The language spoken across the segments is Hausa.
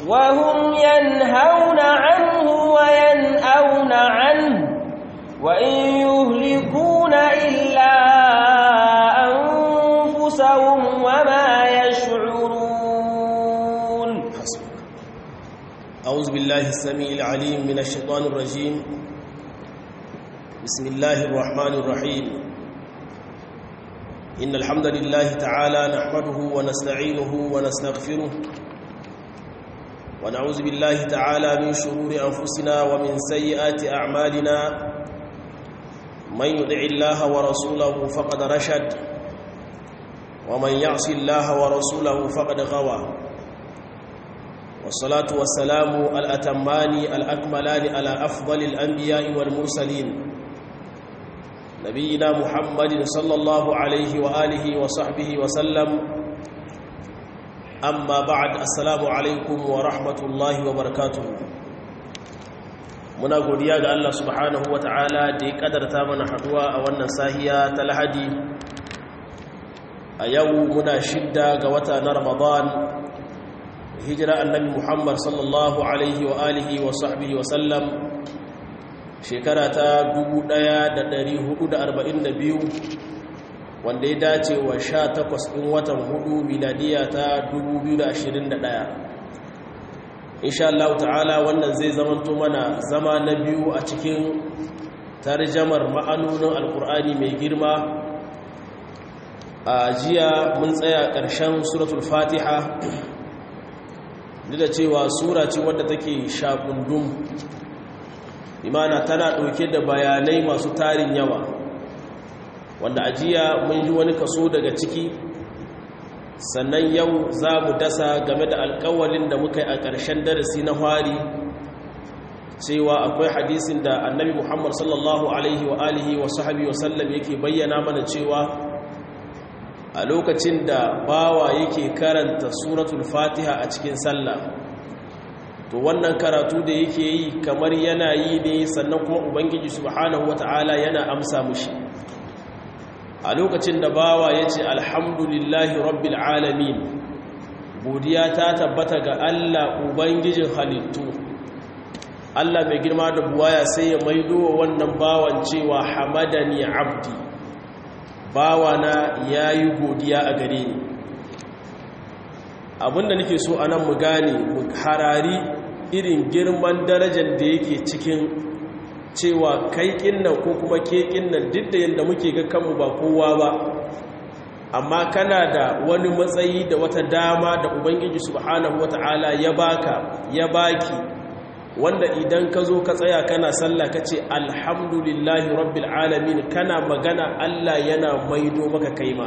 وهم ينهون عنه وينأون عنه وإن يهلكون إلا أنفسهم وما يشعرون أعوذ بالله السميع العليم من الشيطان الرجيم بسم الله الرحمن الرحيم إن الحمد لله تعالى نحمده ونستعينه ونستغفره ونعوذ بالله تعالى من شرور أنفسنا ومن سيئات أعمالنا من يدع الله ورسوله فقد رشد ومن يعص الله ورسوله فقد غوى والصلاة والسلام الأتمان الأكملان على أفضل الأنبياء والمرسلين نبينا محمد صلى الله عليه وآله وصحبه وسلم أما بعد السلام عليكم ورحمة الله وبركاته muna godiya ga Allah subhanahu wata'ala da ya kadarta mana haduwa a wannan sahiya ta lahadi a yau muna shidda ga wata na ramadan hijira annabi muhammad sallallahu alaihi wa alihi wa sahbihi wa sallam shekara ta 1442 wanda ya dace wa 18 ɗin watan hudu miladiya ta 2021 insha Allah ta'ala wannan zai zamanto mana zama na biyu a cikin tarjamar ma'anonin alkur'ani mai girma a jiya mun tsaya ƙarshen suratul fatiha duk da cewa sura ce wadda take shakundum imana tana ɗauke da bayanai masu tarin yawa wanda a jiya mun ji wani kaso daga ciki sannan yau za mu dasa game da alkawalin da muka yi a ƙarshen darasi na hari cewa akwai hadisin da annabi muhammad sallallahu alaihi wa alihi wa sahabi wa sallam yake bayyana mana cewa a lokacin da bawa yake karanta suratul fatiha a cikin sallah to wannan karatu da yake yi kamar yana yi ne sannan kuma ubangiji subhanahu wata'ala yana amsa mushi a lokacin da bawa ya ce alhamdulillahi rabbil alamin godiya ta tabbata ga Allah ubangijin halittu Allah mai girma da buwaya sai ya maido wa wannan bawan cewa hamadani abdi bawana ya yi godiya a gare ni abinda nake so a nan mu gane mu harari irin girman darajar da yake cikin cewa kai kinnan ko kuma ke kinnan duk da yadda muke ga kanmu ba kowa ba amma kana da wani matsayi da wata dama da ubangiji subhanahu wata'ala ya baka ya baki wanda idan ka zo ka tsaya kana sallah ka ce alhamdulillahi rabbil alamin kana magana Allah yana maido maka kaima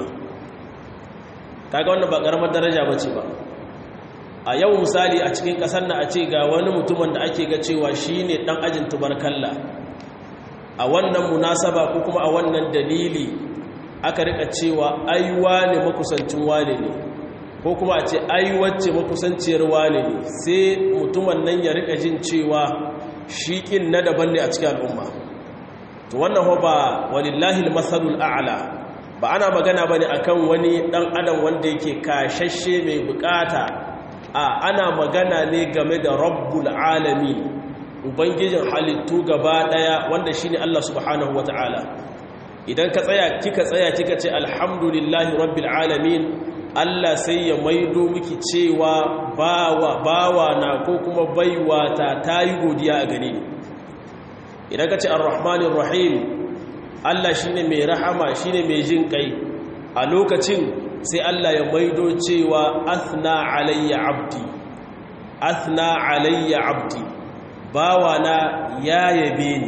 kaga wannan ba karamar daraja bace ba a yau misali a cikin kasar na a ce ga wani mutumin da ake ga cewa shine dan ajin tubarkalla a wannan munasaba ko kuma a wannan dalili aka rika cewa aiwa ne makusancin wane ne ko kuma a ce aiwacce makusanciyar wane ne sai mutumin nan ya rika jin cewa shiƙin na daban ne a cikin al'umma to wannan ba walillahi masalul a'la ba ana magana bane akan wani dan adam wanda yake kashashe mai bukata a ana magana ne game da rabbul alamin ubangijin halittu gaba daya wanda shine Allah subhanahu wataala idan ka tsaya kika tsaya kika ce alhamdulillahi rabbil alamin Allah sai ya maido miki cewa bawa bawa na ko kuma baiwa ta tayi godiya a gare ni idan ka ce arrahmanir rahim Allah shine mai rahama shine mai jin kai a lokacin sai Allah ya maido cewa athna alayya abdi athna alayya abdi bawana ya yabe ni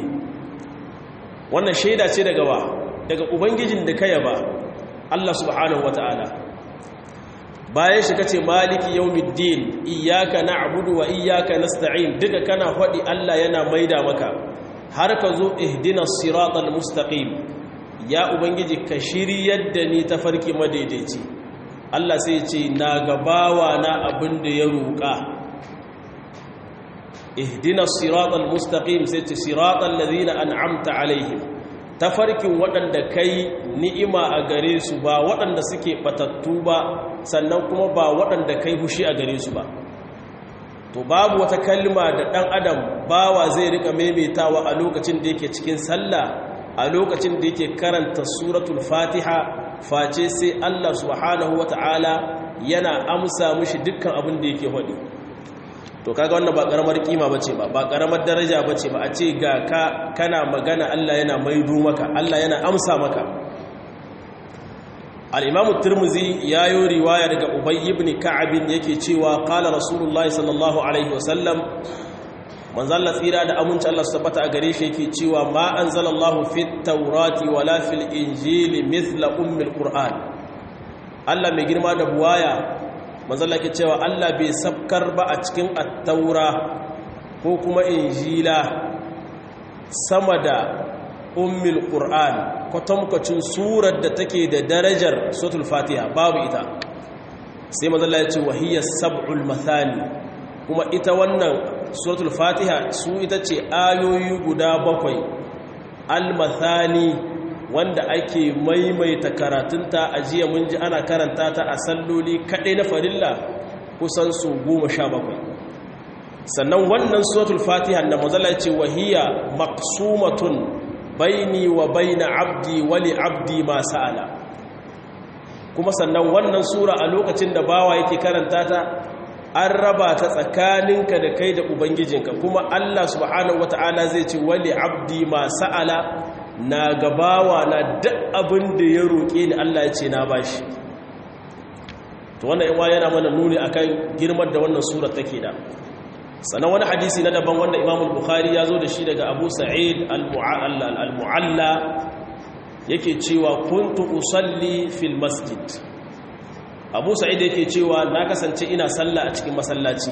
wannan shaida ce daga wa daga ubangijin da ka yaba Allah subhanahu wataala bayan shi kace maliki yawmiddin iyyaka na'budu wa iyyaka nasta'in duka kana fadi Allah yana maida maka har ka zo ihdinas siratal mustaqim ya ubangiji ka shiryar da ni ta farki madaidaici Allah sai ce na gabawa na abin da ya roƙa ihdina siratal mustaqim sai ce siratal ladina an'amta alaihim tafarkin waɗanda kai ni'ima a gare su ba waɗanda suke batattu ba sannan kuma ba waɗanda kai hushi a gare su ba to babu wata kalma da ɗan adam bawa zai rika maimaitawa a lokacin da yake cikin sallah a lokacin da yake karanta suratul fatiha face sai Allah subhanahu wata'ala yana amsa mushi dukkan abin da yake hodi to kaga wannan ba karamar kima bace ba ba karamar daraja bace ba a ce ga ka kana magana Allah yana maido maka Allah yana amsa maka al-imam at-tirmidhi yayo riwaya daga ubay ibn ka'ab yake cewa qala rasulullahi sallallahu alaihi wasallam manzo Allah tsira da aminci Allah su tabbata a gare shi yake cewa ma anzalallahu fit tawrati wala fil injili mithla ummil qur'an Allah mai girma da buwaya manzo Allah ke cewa Allah bai sabkar ba a cikin at-taura ko kuma injila sama da ummil qur'an kwatankwacin surar da take da darajar suratul fatiha babu ita sai manzo Allah ya ce wahiya sab'ul mathani kuma ita wannan suratul fatiha su ita ce ayoyi guda bakwai al-mathani wanda ake maimaita karatunta a jiya mun ji ana karanta ta a salloli kaɗai na farilla kusan su goma sha bakwai sannan wannan suratul fatiha da mazala ce wahiya maksumatun baini wa baina abdi wali abdi ma sa'ala kuma sannan wannan sura a lokacin da bawa yake karanta ta an raba ta tsakaninka da kai da ubangijinka kuma Allah subhanahu wata'ala zai ce wali abdi ma sa'ala na gabawa na duk abin da ya roƙe ni Allah ya ce na bashi to wannan yawa yana mana nuni akan girman da wannan sura take da sannan wani hadisi na daban wanda Imam Bukhari ya zo da shi daga Abu Sa'id al-Mu'alla yake cewa kuntu usalli fil masjid abu sa'id yake cewa na kasance ina sallah a cikin masallaci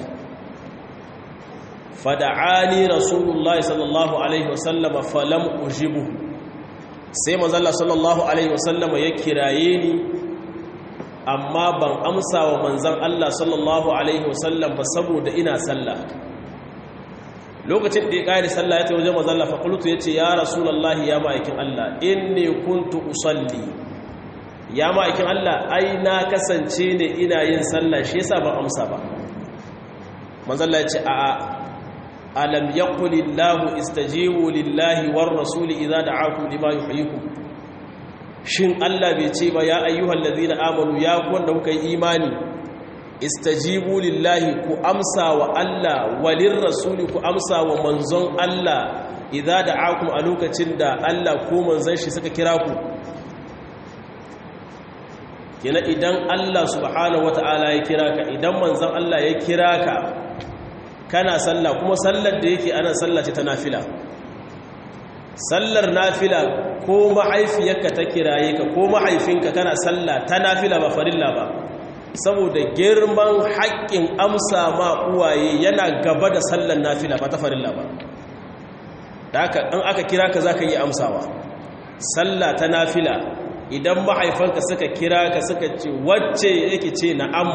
fada'ani rasulullahi sallallahu alaihi wasallama falam ujibu sai manzalla sallallahu alaihi wasallama ya kiraye ni amma ban amsa wa manzan Allah sallallahu alaihi wasallam ba saboda ina sallah lokacin da ya ƙari sallah ya ta wajen manzalla faƙulutu ya ce ya rasulallahi ya ma'aikin Allah inni kuntu usalli ya ma'aikin Allah ai na kasance ne ina yin sallah shi yasa ban amsa ba manzalla ya ce a alam yaqulillahu istajibu lillahi war rasuli idza da'akum lima yuhyikum shin Allah bai ce ba ya ayyuhal ladina amanu ya ku wanda kuka yi imani istajibu lillahi ku amsa wa Allah walir rasuli ku amsa wa manzon Allah idza da'akum a lokacin da Allah ko manzon shi suka kira ku kina idan Allah subhanahu wata'ala ya kira ka idan manzon Allah ya kira ka kana sallah kuma sallar da yake ana sallah ce ta nafila sallar nafila ko mahaifiyarka ta kiraye ka ko mahaifinka kana sallah ta nafila ba farilla ba saboda girman haƙƙin amsa ma uwaye yana gaba da sallar nafila ba ta farilla ba da haka ɗan aka kira ka za ka yi amsawa sallah ta nafila idan mahaifanka suka kira ka suka ce wacce yake ce na'am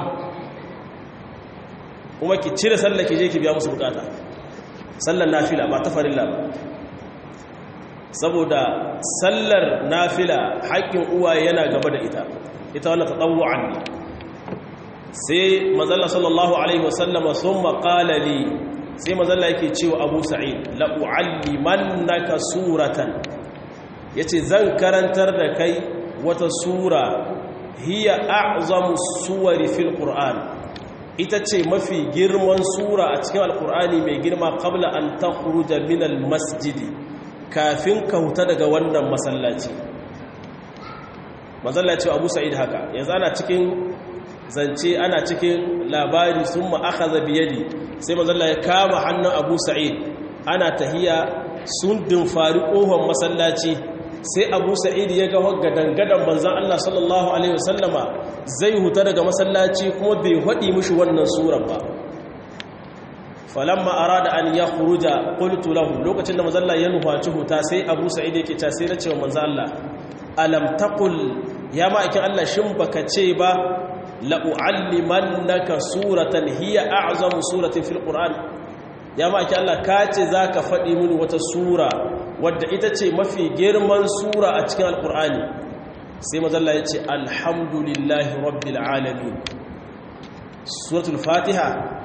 kuma ki cire sallar ki je ki biya musu bukata sallar nafila ba ta farilla ba saboda sallar nafila haƙƙin uwaye yana gaba da ita ita wannan tatawu'an ne sai mazalla sallallahu alaihi wasallama sun maƙalali sai mazalla yake cewa abu sa'id la'u'allimannaka suratan yace zan karantar da kai wata sura hiya a'zamu suwari fil qur'an ita ce mafi girman sura a cikin alqur'ani mai girma qabla an takhruja min al masjidi kafin ka huta daga wannan masallaci masallaci abu sa'id haka yanzu ana cikin zance ana cikin labari sun ma'akaza biyadi sai mazalla ya kama hannun abu sa'id ana tahiya sun dimfari ƙofar masallaci sai abu sa'id ya ga gadangadan manzan Allah sallallahu Alaihi wasallama zai huta daga masallaci kuma bai haɗi mushi wannan surar ba falamma arada an ya kuruja qultu lahu lokacin da manzalla ya nufaci huta sai abu sa'id yake ta sai na cewa manzan Allah alam taqul ya ma'aikin Allah shin baka ce ba la'u'allimannaka suratan hiya a'zamu suratin fil qur'an ya maki Allah ka ce zaka faɗi mini wata sura wadda ita ce mafi girman sura a cikin alqur'ani sai mazalla ya ce alhamdulillahi rabbil alamin suratul fatiha to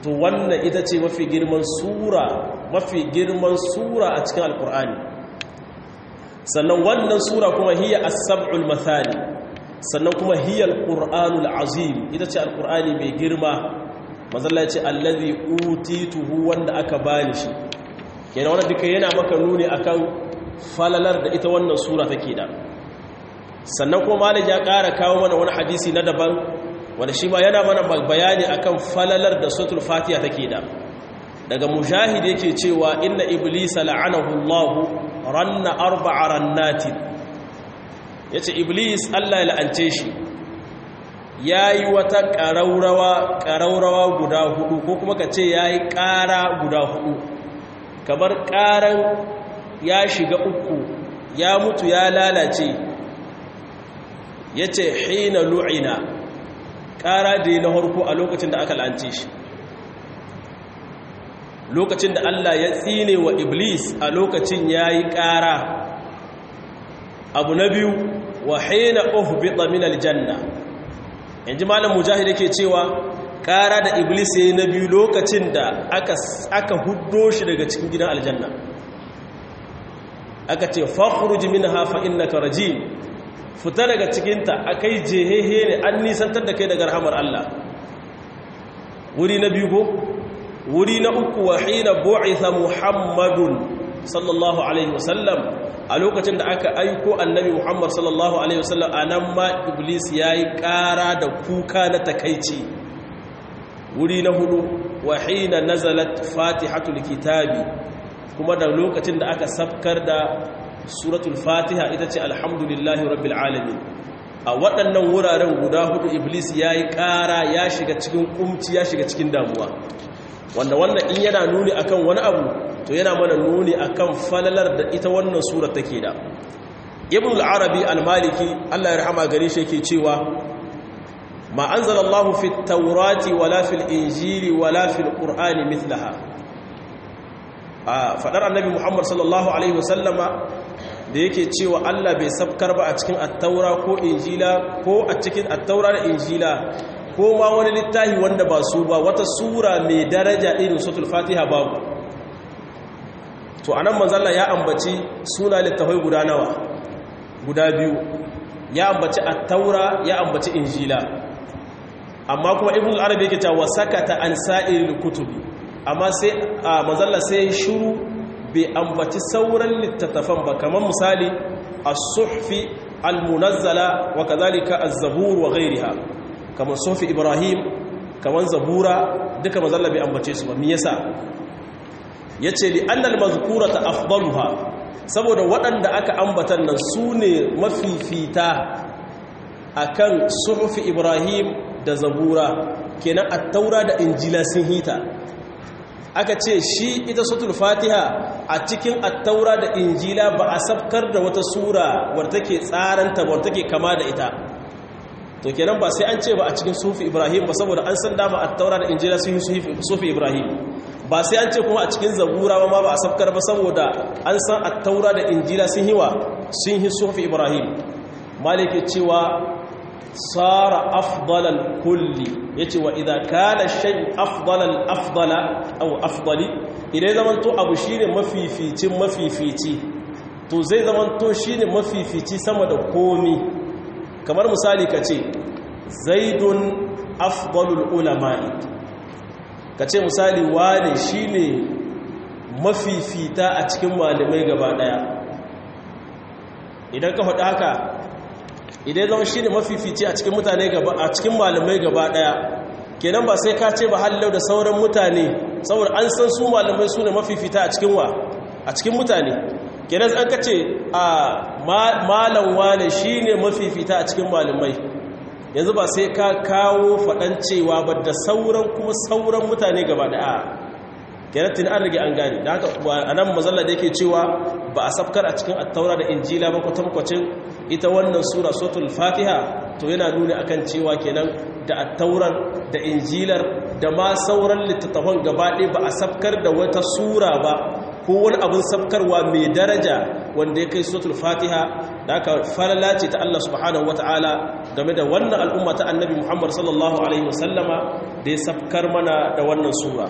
to wannan ita ce mafi girman sura mafi girman sura a cikin alkur'ani sannan wannan sura kuma hiya as-sab'ul mathani sannan kuma hiya al-qur'anul azim ita ce alkur'ani mai girma mazalla ya ce allazi utituhu wanda aka bani shi kenan wannan duka yana maka nuni akan falalar da ita wannan sura take da sannan kuma malik ya ƙara kawo mana wani hadisi na daban wanda shi ma yana mana bayani akan falalar da suratul fatiha take da daga mujahid yake cewa inna iblisa la'anahu Allah ranna arba'a rannatin yace iblis Allah ya la'ance shi yayi wata ƙaraurawa ƙaraurawa guda hudu ko kuma kace yayi ƙara guda hudu kamar ƙaran ya shiga uku ya mutu ya lalace yace hina lu'ina ƙara da na harko a lokacin da aka lance shi lokacin da Allah ya tsine wa iblis a lokacin ya yi ƙara abu na biyu wa haina uhbita min aljanna yanzu malam mujahid yake cewa ƙara da iblis ya yi na biyu lokacin da aka huddo shi daga cikin gidan aljanna aka ce fakhruj minha fa innaka rajim fita daga cikinta akai jehehe ne an nisantar da kai daga rahamar Allah wuri na biyu ko wuri na uku wa hina bu'itha muhammadun sallallahu alaihi wasallam a lokacin da aka aiko annabi muhammad sallallahu alaihi wasallam anan ma iblis yayi ƙara da kuka na takaici wuri na hudu wa hina nazalat fatihatul kitabi kuma da lokacin da aka sabkar da suratul fatiha ita ce alhamdulillahi rabbil alamin a waɗannan wuraren guda hudu iblis ya yi ƙara ya shiga cikin ƙumci ya shiga cikin damuwa wanda wannan in yana nuni akan wani abu to yana mana nuni akan falalar da ita wannan surar take da ibn al-arabi al-maliki Allah ya rahama gare shi yake cewa ma anzalallahu fit tawrati wala fil injili wala fil qur'ani mithlaha a fadar annabi muhammad sallallahu alaihi wasallama da yake cewa Allah bai sabkar ba a cikin attaura ko injila ko a cikin attaura da injila ko ma wani littafi wanda ba su ba wata sura mai daraja irin suratul fatiha babu to anan manzalla ya ambaci suna littafai guda nawa guda biyu ya ambaci attaura ya ambaci injila amma kuma ibn al-arabi yake cewa sakata an sa'iril kutubi amma sai manzalla sai shiru bai ambaci sauran littattafan ba kamar misali as-suhfi al-munazzala wa kadhalika az-zabur wa ghayriha kamar suhfi ibrahim kamar zabura duka manzalla bai ambace su ba me yasa yace li annal mazkurata afdaluha saboda waɗanda aka ambatan nan sune mafifita akan suhfi ibrahim da zabura kenan at-taura da injila sun hita aka ce shi ita sutul fatiha a cikin attaura da injila ba a sabkar da wata sura wadda take tsaranta wadda take kama da ita to kenan ba sai an ce ba a cikin sufi ibrahim ba saboda an san dama attaura da injila sun yi sufi ibrahim ba sai an ce kuma a cikin zabura ba ma ba a sabkar ba saboda an san attaura da injila sun yi wa sun yi sufi ibrahim malike cewa sara afdalal kulli yace wa idza kana shay afdalal afdala aw afdali idan zaman to abu shine mafificin mafifici to zai zaman to shine mafifici sama da komi kamar misali kace zaidun afdalul ulama'i kace misali wane shine mafifita a cikin malamai gaba daya idan ka faɗi haka idan zama shi ne mafifici a cikin mutane gaba a cikin malamai gaba daya kenan ba sai ka ce ba hallau da sauran mutane saboda an san su malamai su ne mafifita a cikin wa a cikin mutane kenan an ka ce a malam wane shi ne mafifita a cikin malamai yanzu ba sai ka kawo faɗan cewa ba da sauran kuma sauran mutane gaba daya kenan tun an rage an gane da haka a nan mazalla da yake cewa ba a safkar a cikin attaura da injila ba kwatankwacin ita wannan sura sotul fatiha to yana nuni akan cewa kenan da attauran da injilar da ma sauran littattafan gabaɗe ba a safkar da wata sura ba ko wani abin sabkarwa mai daraja wanda ya kai suratul fatiha da aka falala ce ta Allah subhanahu wata'ala game da wannan al'umma ta annabi Muhammad sallallahu alaihi wasallama da ya sabkar mana da wannan sura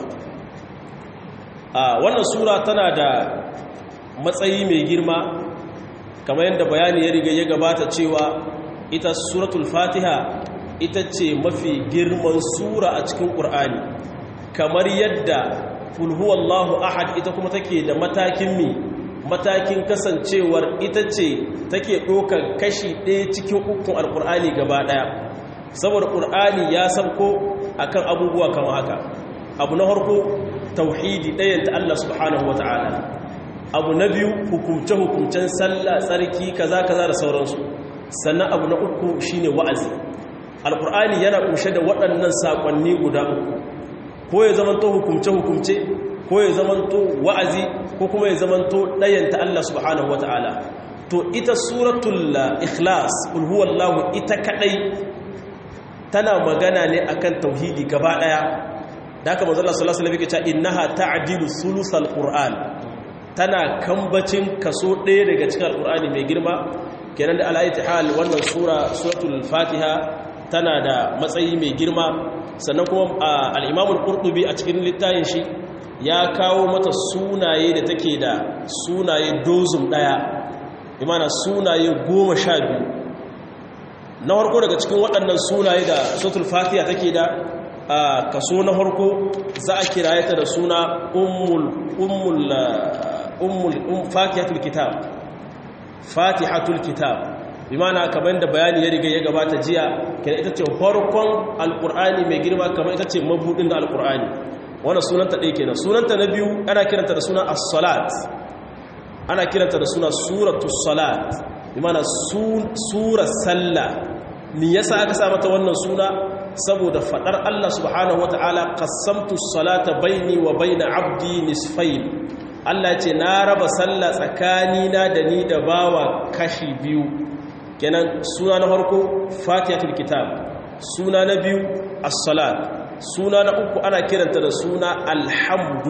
a wannan sura tana da matsayi mai girma kamar yadda bayani ya riga ya gabata cewa ita suratul fatiha ita ce mafi girman sura a cikin ƙur'ani kamar yadda fulhuwallahu ahad ita kuma take da matakin mi matakin kasancewar ita ce take ɗaukar kashi ɗaya cikin ukun alƙur'ani gaba ɗaya saboda ƙur'ani ya sauko akan abubuwa kama haka abu na harko tauhidi ɗayanta Allah subhanahu wa ta'ala abu na biyu hukumce-hukumcen sallah tsarki kaza kaza da sauransu sannan abu na uku shine wa'azi alƙur'ani yana ƙunshe da waɗannan saƙonni guda uku ko ya zamanto hukumce-hukumce ko ya zamanto wa'azi ko kuma ya zamanto ɗayanta Allah subhanahu wata'ala to ita suratul ikhlas ulhuwallahu ita kaɗai tana magana ne akan tauhidi gaba ɗaya da haka manzo Allah sallallahu alaihi wasallam yake innaha ta'dilu sulusal qur'an tana kambacin kaso ɗaya daga cikin alqur'ani mai girma kenan da alayati hal wannan sura suratul fatiha tana da matsayi mai girma sannan kuma al'imamul ƙurɗubi a cikin littayin shi ya kawo mata sunaye da take da sunaye dozum ɗaya imana sunaye goma sha biyu na harko daga cikin waɗannan sunaye da sotul fatiha take da kaso na harko za a kiraye ta da suna ummul fatihatul kitab fatihatul kitab bimana kamar da bayani ya riga ya gabata jiya kenan ita ce farkon alkur'ani mai girma kamar ita ce mabudin da alkur'ani wannan sunanta ɗaya kenan sunanta na biyu ana kiranta da suna as-salat ana kiranta da suna suratus salat bimana surar sallah ni yasa aka sa mata wannan suna saboda fadar Allah subhanahu wataala qassamtu salata baini wa baina abdi nisfayn Allah ce na raba sallah tsakanina da ni da bawa kashi biyu kenan suna na farko fatihatul kitab suna na biyu as-salat suna na uku ana kiranta da suna alhamdu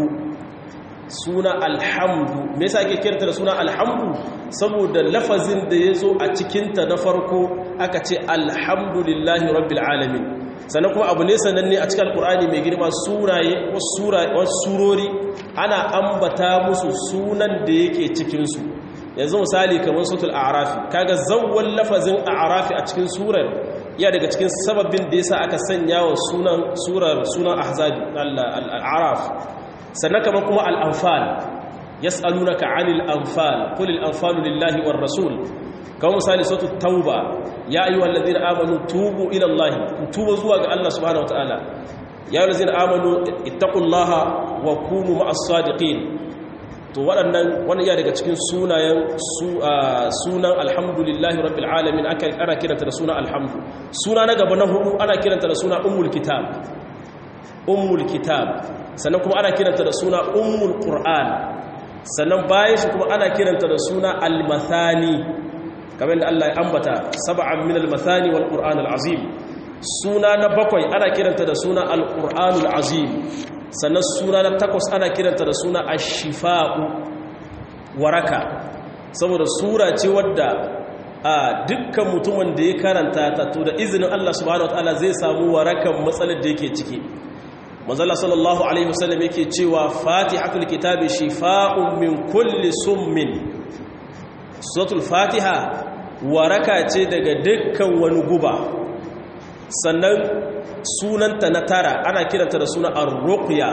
suna alhamdu me yasa ake kiranta da suna alhamdu saboda lafazin da yazo a cikinta na farko aka ce alhamdulillahi rabbil alamin sannan kuma abu ne sananne a cikin alkur'ani mai girma suraye wasu surori ana ambata musu sunan da yake cikinsu yanzu misali kamar sutul a'rafi kaga zawwal lafazin a'rafi a cikin surar ya daga cikin sababin da yasa aka sanya wa sunan surar sunan ahzabi al-a'raf sannan kamar kuma al-anfal yas'alunaka 'anil anfal qul al-anfalu lillahi war rasul kamar misali suratul tauba ya ayyuhal ladina amanu tubu ila allah tubu zuwa ga Allah subhanahu wataala ya ayyuhal ladina amanu ittaqullaha wa kunu ma'as sadiqin to waɗannan wani ya daga cikin sunayen sunan alhamdulillahi rabbil alamin aka ana kiranta da suna alhamdu suna na gaba na hudu ana kiranta da suna ummul kitab ummul kitab sannan kuma ana kiranta da suna ummul qur'an sannan bayan shi kuma ana kiranta da suna al-mathani kamar da Allah ya ambata sab'an min al-mathani wal qur'an al-azim suna na bakwai ana kiranta da suna al-qur'an al-azim sannan suna na takwas ana kiranta da suna ashifa'u waraka saboda sura ce wadda a dukkan mutumin da ya karanta ta to da izinin Allah subhanahu wataala zai samu warakan matsalar da yake ciki manzala sallallahu alaihi wasallam yake cewa fatihatul kitabi shifa'un min kulli summin suratul fatiha waraka ce daga dukkan wani guba sannan sunanta na tara ana kiranta da suna ar-ruqya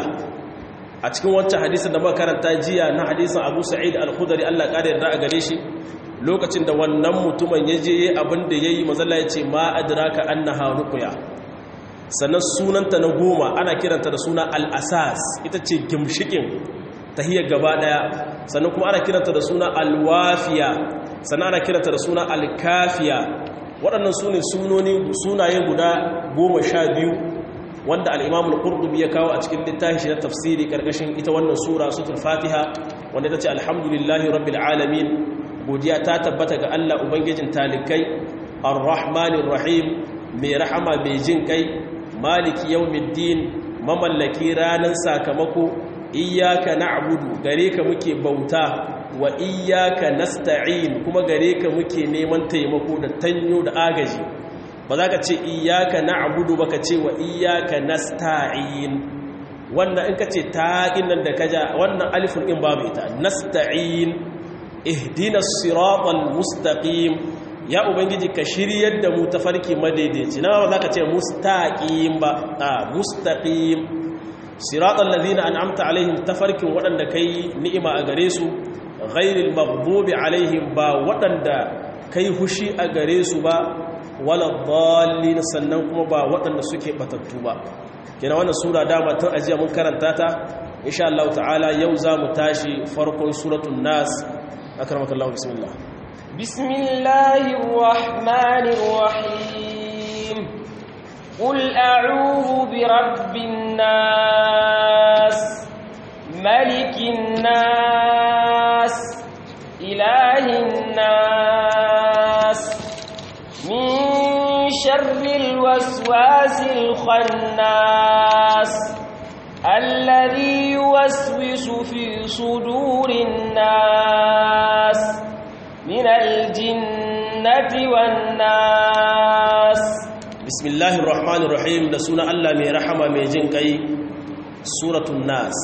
a cikin wancan hadisin da muka karanta jiya na hadisin Abu Sa'id al-Khudri Allah ƙara yarda a gare shi lokacin da wannan mutumin ya je yayi abin da yayi mazalla ya ce ma adraka annaha ruqya sannan sunanta na goma ana kiranta da suna al-asas ita ce gimshikin tahiyar gaba daya sannan kuma ana kiranta da suna al-wafiya sannan ana kiranta da suna al-kafiya waɗannan su ne sunaye guda goma sha biyu wanda al'imam al'urdubi ya kawo a cikin littafi shi na tafsiri ƙarƙashin ita wannan sura sutul fatiha wanda ta ce alhamdulillahi rabbil alamin godiya ta tabbata ga allah ubangijin talikai ar-rahmanir rahim mai rahama mai jin kai maliki yawmiddin mamallaki ranar sakamako iyyaka na'budu gare ka muke bauta wa iyyaka nasta'in kuma gare ka muke neman taimako da tanyo da agaji ba za ka ce iyyaka na'budu ba ka ce wa iyyaka nasta'in wannan in ka ce taƙin nan da ka ja wannan alifin in babu ita nasta'in ihdina siratal mustaqim ya ubangiji ka shiryar da mu tafarki madaidaici na ba za ka ce mustaqim ba a mustaqim siratal ladina an'amta alaihim tafarkin waɗanda kai ni'ima a gare su ghairil maghdubi alaihim ba waɗanda kai hushi a gare su ba wala dhallin sannan kuma ba waɗanda suke batattu ba kina wannan sura dama tun ajiya mun karanta ta insha Allah ta'ala yau za mu tashi farkon suratul nas akramakallahu bismillah bismillahir rahmanir rahim qul a'udhu bi rabbin nas malikin nas ilahin nas min sharril waswasil khannas الذي يوسوس في صدور الناس من الجنة والناس بسم الله الرحمن الرحيم da suna Allah mai rahama mai jin kai suratul nas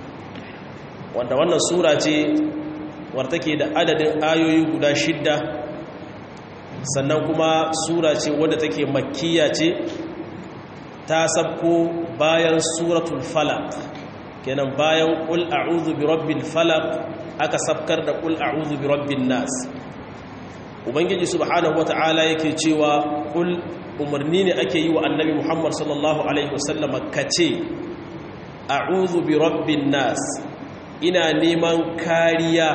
wanda wannan sura ce wadda take da adadin ayoyi guda shidda sannan kuma sura ce wadda take makkiya ce ta sabko bayan suratul falaq kenan bayan qul a'udhu bi rabbil falaq aka sabkar da qul a'udhu bi rabbin nas ubangiji subhanahu wata'ala yake cewa qul umarni ne ake yi wa annabi muhammad sallallahu alaihi wasallama kace a'udhu bi rabbin nas ina neman kariya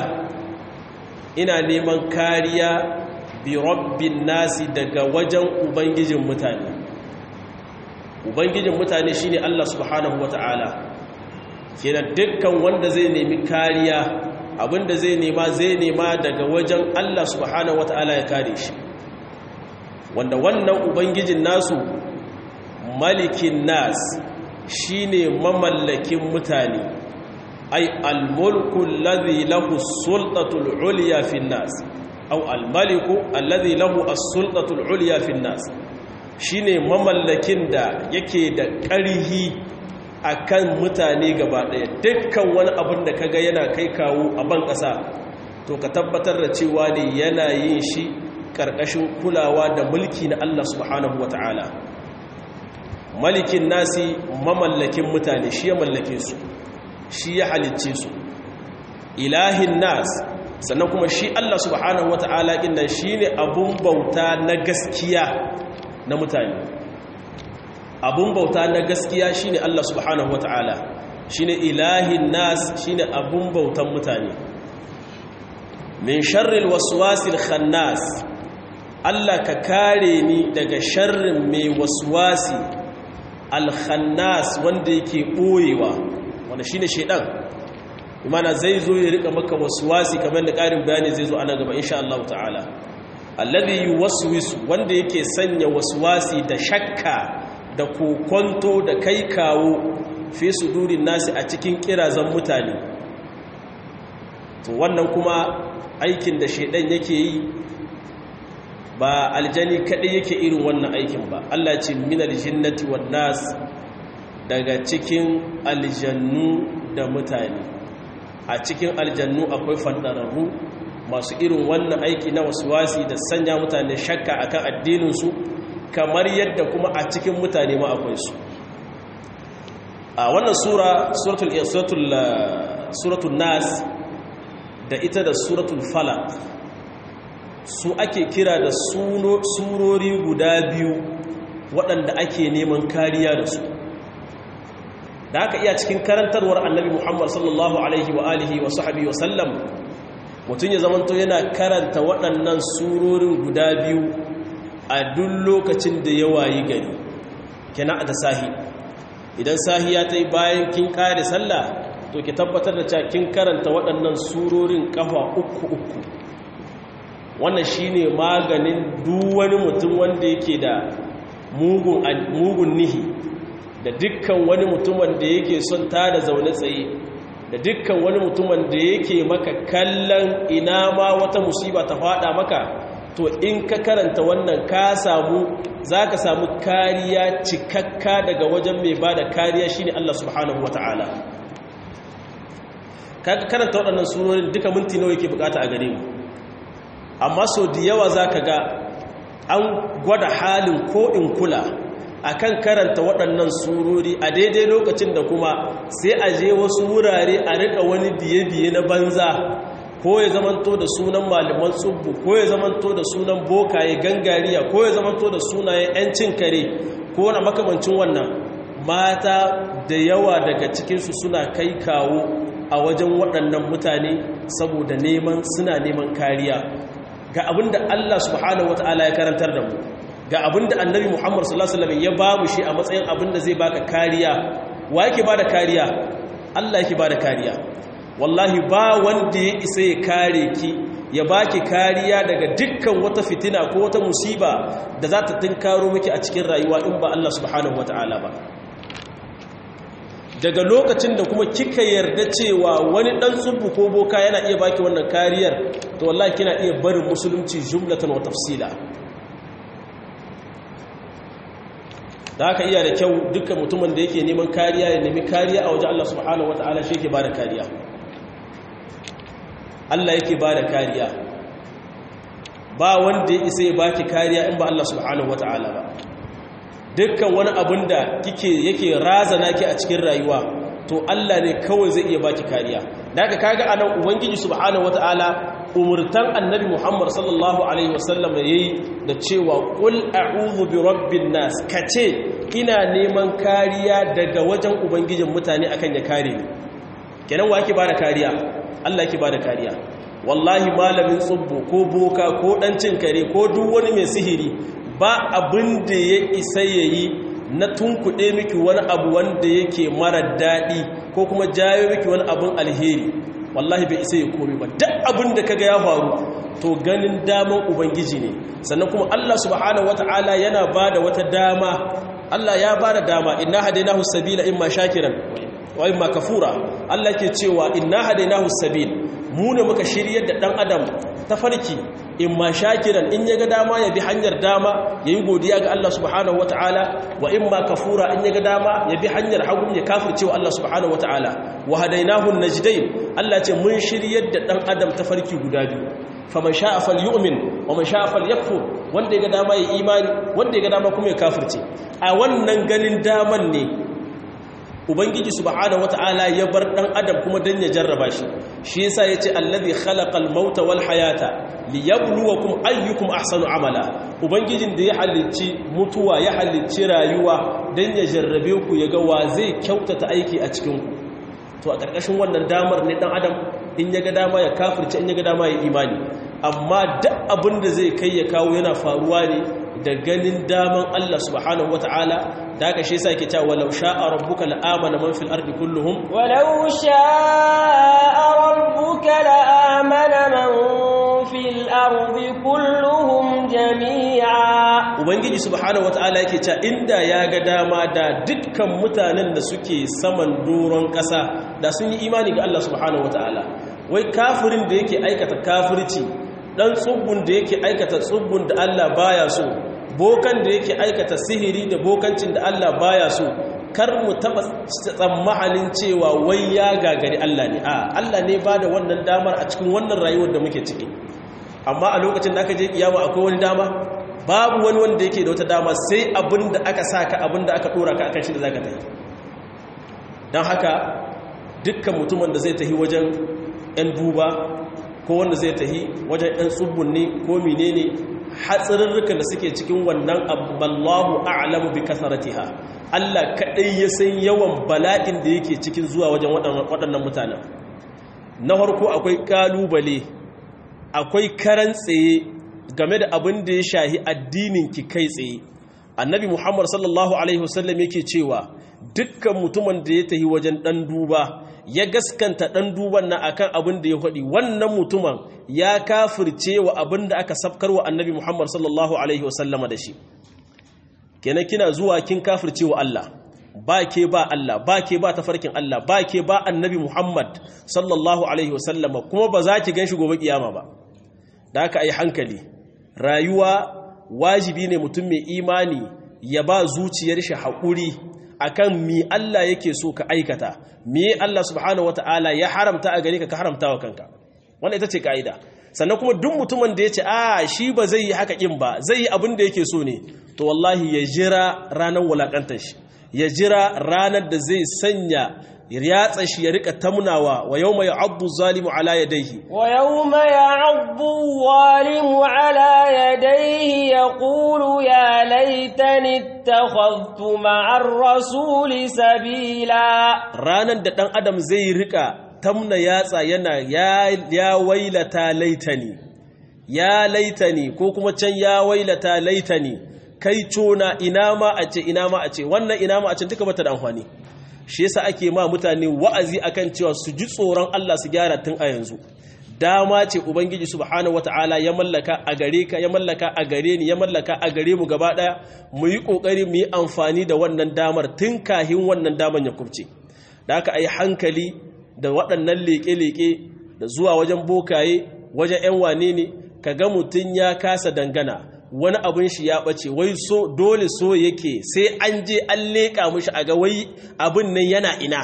ina neman kariya bi rabbin nasi daga wajen ubangijin mutane ubangijin mutane shine Allah subhanahu wata'ala kenan dukkan wanda zai nemi kariya abinda zai nema zai nema daga wajen Allah subhanahu wata'ala ya kare shi wanda wannan ubangijin nasu malikin nas shine mamallakin mutane ai almulku alladhi lahu sultatul ulya fi nas aw almaliku alladhi lahu as-sultatul ulya fi nas shine mamallakin da yake da ƙarhi akan mutane gaba ɗaya dukkan wani abin da kaga yana kai kawo a ban ƙasa to ka tabbatar da cewa ne yana yin shi ƙarƙashin kulawa da mulki na Allah subhanahu wata'ala malikin nasi mamallakin mutane shi ya mallake su shi ya halicce su ilahin nas sannan kuma shi Allah subhanahu wata'ala inda shi ne abun bauta na gaskiya na mutane abun bauta na gaskiya shine Allah subhanahu wataala shine ilahin nas shine abun bautan mutane min sharril waswasil khannas Allah ka kare ni daga sharrin mai waswasi al-khannas wanda yake boyewa wanda shine shedan imana zai zo ya rika maka waswasi kamar da karin bayani zai zo ana gaba insha Allah ta'ala alladhi yuwaswisu wanda yake sanya waswasi da shakka da kokonto da kai kawo fi sudurin nasi a cikin kirazan mutane to wannan kuma aikin da shedan yake yi ba aljani kadai yake irin wannan aikin ba Allah ce minal jinnati wan nas daga cikin aljannu da mutane a cikin aljannu akwai fandararru masu irin wannan aiki na wasi da sanya mutane shakka akan addininsu kamar yadda kuma a cikin mutane ma akwai su a wannan sura suratul suratul suratul nas da ita da suratul falaq su ake kira da surori guda biyu waɗanda ake neman kariya da su da haka iya cikin karantarwar annabi muhammad sallallahu alaihi wa alihi wa sahabi wa sallam mutum ya zamanto yana karanta waɗannan surorin guda biyu a duk lokacin da ya wayi gari kina da sahi idan sahi ya ta yi bayan kin ƙare sallah to ki tabbatar da cewa kin karanta waɗannan surorin ƙafa uku uku wannan shine maganin duk wani mutum wanda yake da mugun nihi da dukkan wani mutum wanda yake son ta da zaune tsaye da dukkan wani mutumin da yake maka kallon ina ma wata musiba ta fada maka to in ka karanta wannan ka samu za ka samu kariya cikakka daga wajen mai ba da kariya shine Allah subhanahu wa ta'ala ka karanta waɗannan surorin duka minti nawa yake bukata a gare mu amma sau da yawa za ka ga an gwada halin ko in kula akan karanta waɗannan surori a daidai lokacin da kuma sai a je wasu wurare a riƙa wani biye-biye na banza ko ya zamanto da sunan malaman tsubbu ko ya zamanto da sunan bokaye gangariya ko ya zamanto da sunayen 'yancin kare ko wani makamancin wannan mata da yawa daga cikinsu suna kai kawo a wajen waɗannan mutane saboda neman suna neman kariya ga abinda Allah subhanahu wata'ala ya karantar da mu ga abinda annabi Muhammad sallallahu alaihi wasallam ya ba mu shi a matsayin abinda zai baka kariya wa yake bada kariya Allah yake bada kariya wallahi ba wanda ya isa ya kare ki ya baki kariya daga dukkan wata fitina ko wata musiba da za ta tunkaro miki a cikin rayuwa in ba Allah subhanahu wata'ala ba daga lokacin da kuma kika yarda cewa wani dan tsubbu ko boka yana iya baki wannan kariyar to wallahi kina iya barin musulunci jumlatan wa tafsila da haka iya da kyau dukkan mutumin da yake neman kariya ya nemi kariya a wajen Allah subhanahu wataala shi yake bada kariya Allah yake bada kariya ba wanda ya isa ya baki kariya in ba Allah subhanahu wataala ba dukkan wani abin da kike yake razana ki a cikin rayuwa to Allah ne kawai zai iya baki kariya daga kaga anan ubangiji subhanahu wataala umurtan annabi Muhammad sallallahu alaihi wasallam yayi da cewa qul a'udhu bi rabbin nas kace ina neman kariya daga wajen ubangijin mutane akan ya kare ni kenan wa yake bada kariya Allah yake bada kariya wallahi malamin tsubbu ko boka ko dan cin kare ko duk wani mai sihiri ba abin da ya isa ya yi na tunkuɗe miki wani abu wanda yake mara daɗi ko kuma jayo miki wani abin alheri wallahi bai isa ya komi ba duk abin da kaga ya faru to ganin daman ubangiji ne sannan kuma Allah subhanahu wata'ala yana ba da wata dama Allah ya ba da dama inna hadainahu sabila imma shakiran wa imma kafura Allah ke cewa inna hadainahu sabil mu ne muka shiryar da dan adam ta farki in ma shakiran in ya ga dama ya bi hanyar dama ya yi godiya ga Allah subhanahu wa ta'ala wa in ma kafura in ya ga dama ya bi hanyar hagu ya kafirce wa Allah subhanahu wa ta'ala wa hadainahun najdain Allah ce mun shiryar da dan adam ta farki guda biyu faman sha'a falyu'min wa man sha'a falyakfur wanda ya ga dama ya imani wanda ya ga dama kuma ya kafirce a wannan ganin daman ne ubangiji subhanahu wataala ya bar dan adam kuma dan ya jarraba shi shi yasa yace allazi khalaqal mauta wal hayata liyabluwakum ayyukum ahsanu amala ubangijin da ya halicci mutuwa ya halicci rayuwa dan ya jarrabe ku yaga wa zai kyautata aiki a cikin ku to a karkashin wannan damar ne dan adam in yaga dama ya kafirce in yaga dama ya imani amma duk abin da zai kai ya kawo yana faruwa ne da ganin daman Allah subhanahu wata'ala da aka shi yasa yake cewa walau sha'a rabbuka la'amana man fil ardi kulluhum walau sha'a rabbuka la'amana man fil ardi kulluhum jami'a ubangiji subhanahu wata'ala yake cewa inda ya ga dama da dukkan mutanen da suke saman doron kasa da sun yi imani ga Allah subhanahu wata'ala wai kafirin da yake aikata kafirci dan tsubbun da yake aikata tsubbun da Allah baya so bokan da yake aikata sihiri da bokancin da Allah baya so kar mu taba tsammanin cewa wai ya gagari Allah ne a Allah ne bada wannan damar a cikin wannan rayuwar da muke ciki amma a lokacin da aka je kiyama akwai wani dama babu wani wanda yake da wata dama sai abin da aka saka abin da aka dora ka akan shi da zaka tafi dan haka dukkan mutumin da zai tafi wajen 'yan duba ko wanda zai tahi wajen 'yan tsubbun ne ko menene hatsarurrukan da suke cikin wannan aballahu a'lamu bi kasaratiha Allah kadai ya san yawan bala'in da yake cikin zuwa wajen waɗannan mutanen na farko akwai kalubale akwai karan tsaye game da abin da ya shahi addinin ki kai tsaye annabi muhammad sallallahu alaihi wasallam yake cewa dukkan mutumin da ya tahi wajen ɗan duba ya gaskanta ɗan duban na akan abin da ya faɗi wannan mutumin ya kafirce wa abin da aka safkar wa annabi Muhammad sallallahu alaihi wasallama da shi kenan kina zuwa kin kafirce wa Allah ba ke ba Allah ba ke ba tafarkin Allah ba ke ba annabi Muhammad sallallahu alaihi wasallama kuma ba za ki ganshi gobe kiyama ba da haka ai hankali rayuwa wajibi ne mutum mai imani ya ba zuciyar shi haƙuri akan mi Allah yake so ka aikata mi Allah subhanahu wataala ya haramta a gare ka ka haramta wa kanka wannan ita ce ka'ida sannan kuma duk mutumin da ya ce a shi ba zai yi haka kin ba zai yi abin da yake so ne to wallahi ya jira ranar wulakantar shi ya jira ranar da zai sanya yatsa shi ya rika tamnawa wa yau mai abu zalimu ala ya daihi wa yau mai abu zalimu ala ya daihi ya ƙulu ya laitani ta kwaltu ma'ar rasuli sabila ranar da ɗan adam zai rika tamna yatsa yana ya wailata laitani ya laitani ko kuma can ya wailata laitani kai cona ina ma a ce ina ma a ce wannan ina ma a ce duka bata da amfani shi yasa ake ma mutane wa'azi akan cewa su ji tsoron Allah su gyara tun a yanzu dama ce ubangiji subhanahu wataala ya mallaka a gare ka ya mallaka a gare ni ya mallaka a gare mu gaba daya mu yi kokari mu yi amfani da wannan damar tun kahin wannan damar ya kubce da haka ayi hankali da waɗannan leke-leke da zuwa wajen bokaye wajen 'yan wane ne ka ga mutum ya kasa dangana wani abin shi ya ɓace wai so dole so yake sai an je an leƙa mushi a ga wai abin nan yana ina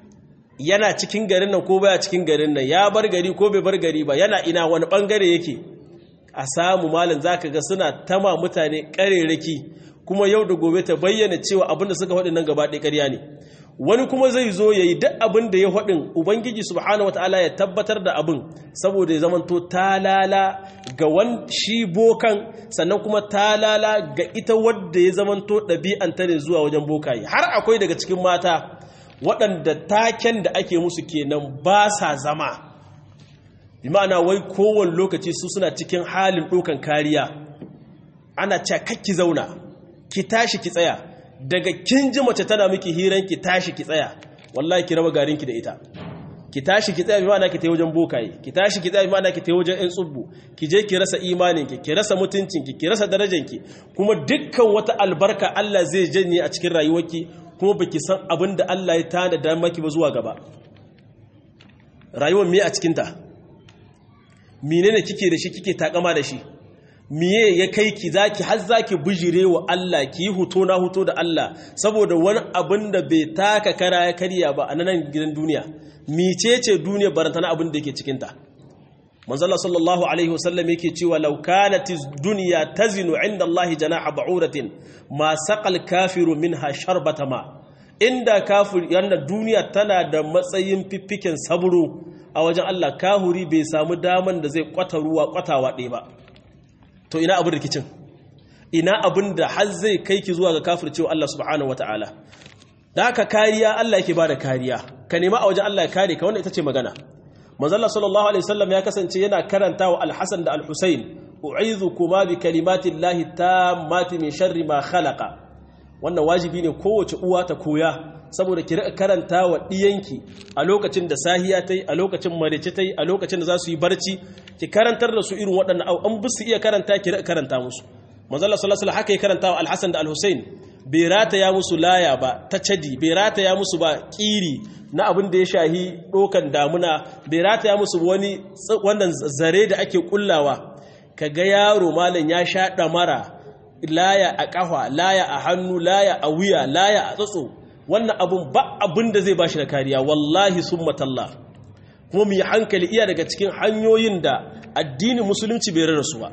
yana cikin garin nan ko baya cikin garin nan ya bar gari ko bai bar gari ba yana ina wani ɓangare yake a samu malin za ka ga suna tama mutane ƙarerraki kuma yau da gobe ta bayyana cewa abin da suka faɗi nan gaba ɗaya ƙarya ne wani kuma zai zo ya yi duk abin da ya haɗin ubangiji subhanahu wata'ala ya tabbatar da abin saboda ya zamanto talala ga wan shi bokan sannan kuma talala ga ita wadda ya zamanto ɗabi'anta ne zuwa wajen bokaye har akwai daga cikin mata waɗanda taken da ake musu kenan ba sa zama bi ma'ana wai kowane lokaci su suna cikin halin ɗaukan kariya ana cakakki zauna ki tashi ki tsaya daga kin ji mace tana miki hiran ki tashi ki tsaya wallahi ki raba garinki da ita ki tashi ki tsaya bi ma'ana ki tayi wajen bokaye ki tashi ki tsaya bi ma'ana ki tayi wajen ɗan tsubbu ki je ki rasa imaninki ki rasa mutuncinki ki rasa darajanki kuma dukkan wata albarka Allah zai janye a cikin rayuwarki kuma baki san abin da Allah ya tada da maki ba zuwa gaba rayuwar me a cikin ta menene kike da shi kike takama da shi miye ya kai ki zaki har zaki bijire wa Allah ki yi huto na huto da Allah saboda wani abin da bai taka kara ya karya ba a nan gidan duniya micece duniya barantana abin da yake cikin ta manzala sallallahu alaihi wasallam yake cewa law kanat dunya tazinu inda Allah janaha ba'uratin ma saqal kafiru minha sharbata ma inda kafir yanda duniya tana da matsayin fiffiken saburo a wajen Allah kahuri bai samu daman da zai kwata ruwa kwatawa ɗaya ba to ina abin rikicin ina abin da har zai kai ki zuwa ga kafircewa Allah subhanahu wataala da haka kariya Allah yake bada kariya ka nema a wajen Allah ya kare ka wannan ita ce magana manzalla sallallahu alaihi wasallam ya kasance yana karanta wa al-Hasan da al-Husayn u'idhukuma bi kalimati llahi tammati min sharri ma khalaqa wannan wajibi ne kowace uwa ta koya saboda ki rika karanta wa diyanki a lokacin da sahiya tai a lokacin marece tai a lokacin da za su yi barci ki karantar da su irin waɗannan au an bisu iya karanta ki rika karanta musu manzalla sallallahu alaihi haka ya karanta wa al-Hasan da al-Husayn bai rataya musu laya ba ta cadi bai rataya musu ba kiri na abin da ya shahi ɗokan damuna bai rataya musu wani wannan zare da ake kullawa kaga yaro malam ya sha ɗamara laya a ƙafa laya a hannu laya a wuya laya a tsatso wannan abun ba abin da zai bashi da kariya wallahi sun matalla kuma mu yi hankali iya daga cikin hanyoyin da addinin musulunci bai rarrasu ba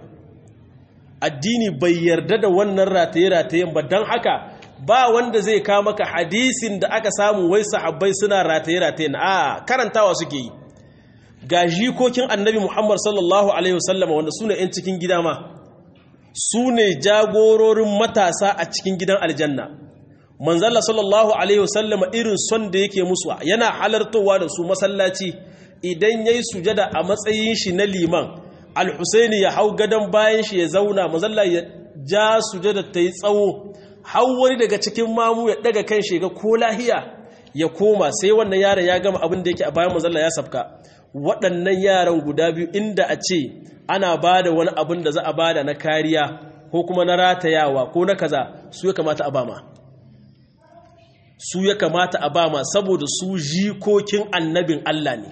addini bai yarda da wannan rataye-ratayen ba don haka ba wanda zai kawo maka hadisin da aka samu wai sahabbai suna rataye-ratayen a karantawa suke yi ga jikokin annabi muhammad sallallahu alaihi wasallama wanda su ne 'yan cikin gida ma su ne jagororin matasa a cikin gidan aljanna manzalla sallallahu alaihi wasallama irin son da yake musu yana halartowa da su masallaci idan ya yi sujada a matsayin shi na liman al-husaini ya hau gadon bayan shi ya zauna mazalla ya ja sujada ta yi tsawo hau wani daga cikin mamu ya daga kan shi ga ko lahiya ya koma sai wannan yaron ya gama abin da yake a bayan mazalla ya safka waɗannan yaran guda biyu inda a ce ana ba da wani abin da za a bada na kariya ko kuma na ratayawa ko na kaza su ya kamata a bama su ya kamata a ba ma saboda su jikokin annabin Allah ne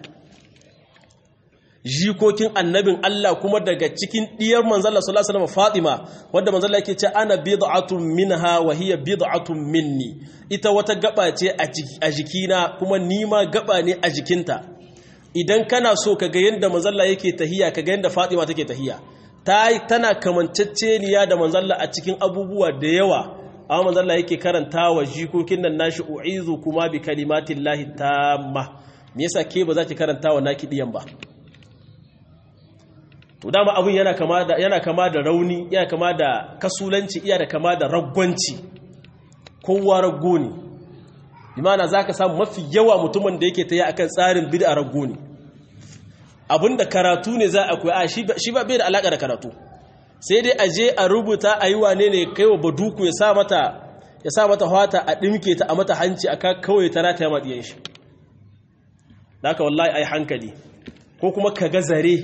jikokin annabin Allah kuma daga cikin diyar manzalla sallallahu alaihi wasallam Fatima wanda manzalla yake ce ana bid'atun minha wa hiya bid'atun minni ita wata gaba ce a jikina kuma ni ma gaba ne a jikinta idan kana so kaga yanda manzalla yake tahiya kaga yanda Fatima take tahiya ta tana kamanceceniya da manzalla a cikin abubuwa da yawa amma manzalla yake karanta wa jikokin nan nashi u'izu kuma bi kalimatillahi tamma me yasa ke ba za ki karanta wa naki diyan ba to dama abin yana kama da yana kama da rauni yana kama da kasulanci iya da kama da ragwanci kowa raggo ne imana zaka samu mafi yawa mutumin da yake tayi akan tsarin bid'a raggo ne abinda karatu ne za a koyi shi ba bai da alaka da karatu sai dai aje a rubuta a yi wane ne kai wa baduku ya sa mata ya sa mata hwata a dimke ta a mata hanci aka kawai ta rata ya maɗiyan shi da haka wallahi ai hankali ko kuma ka ga zare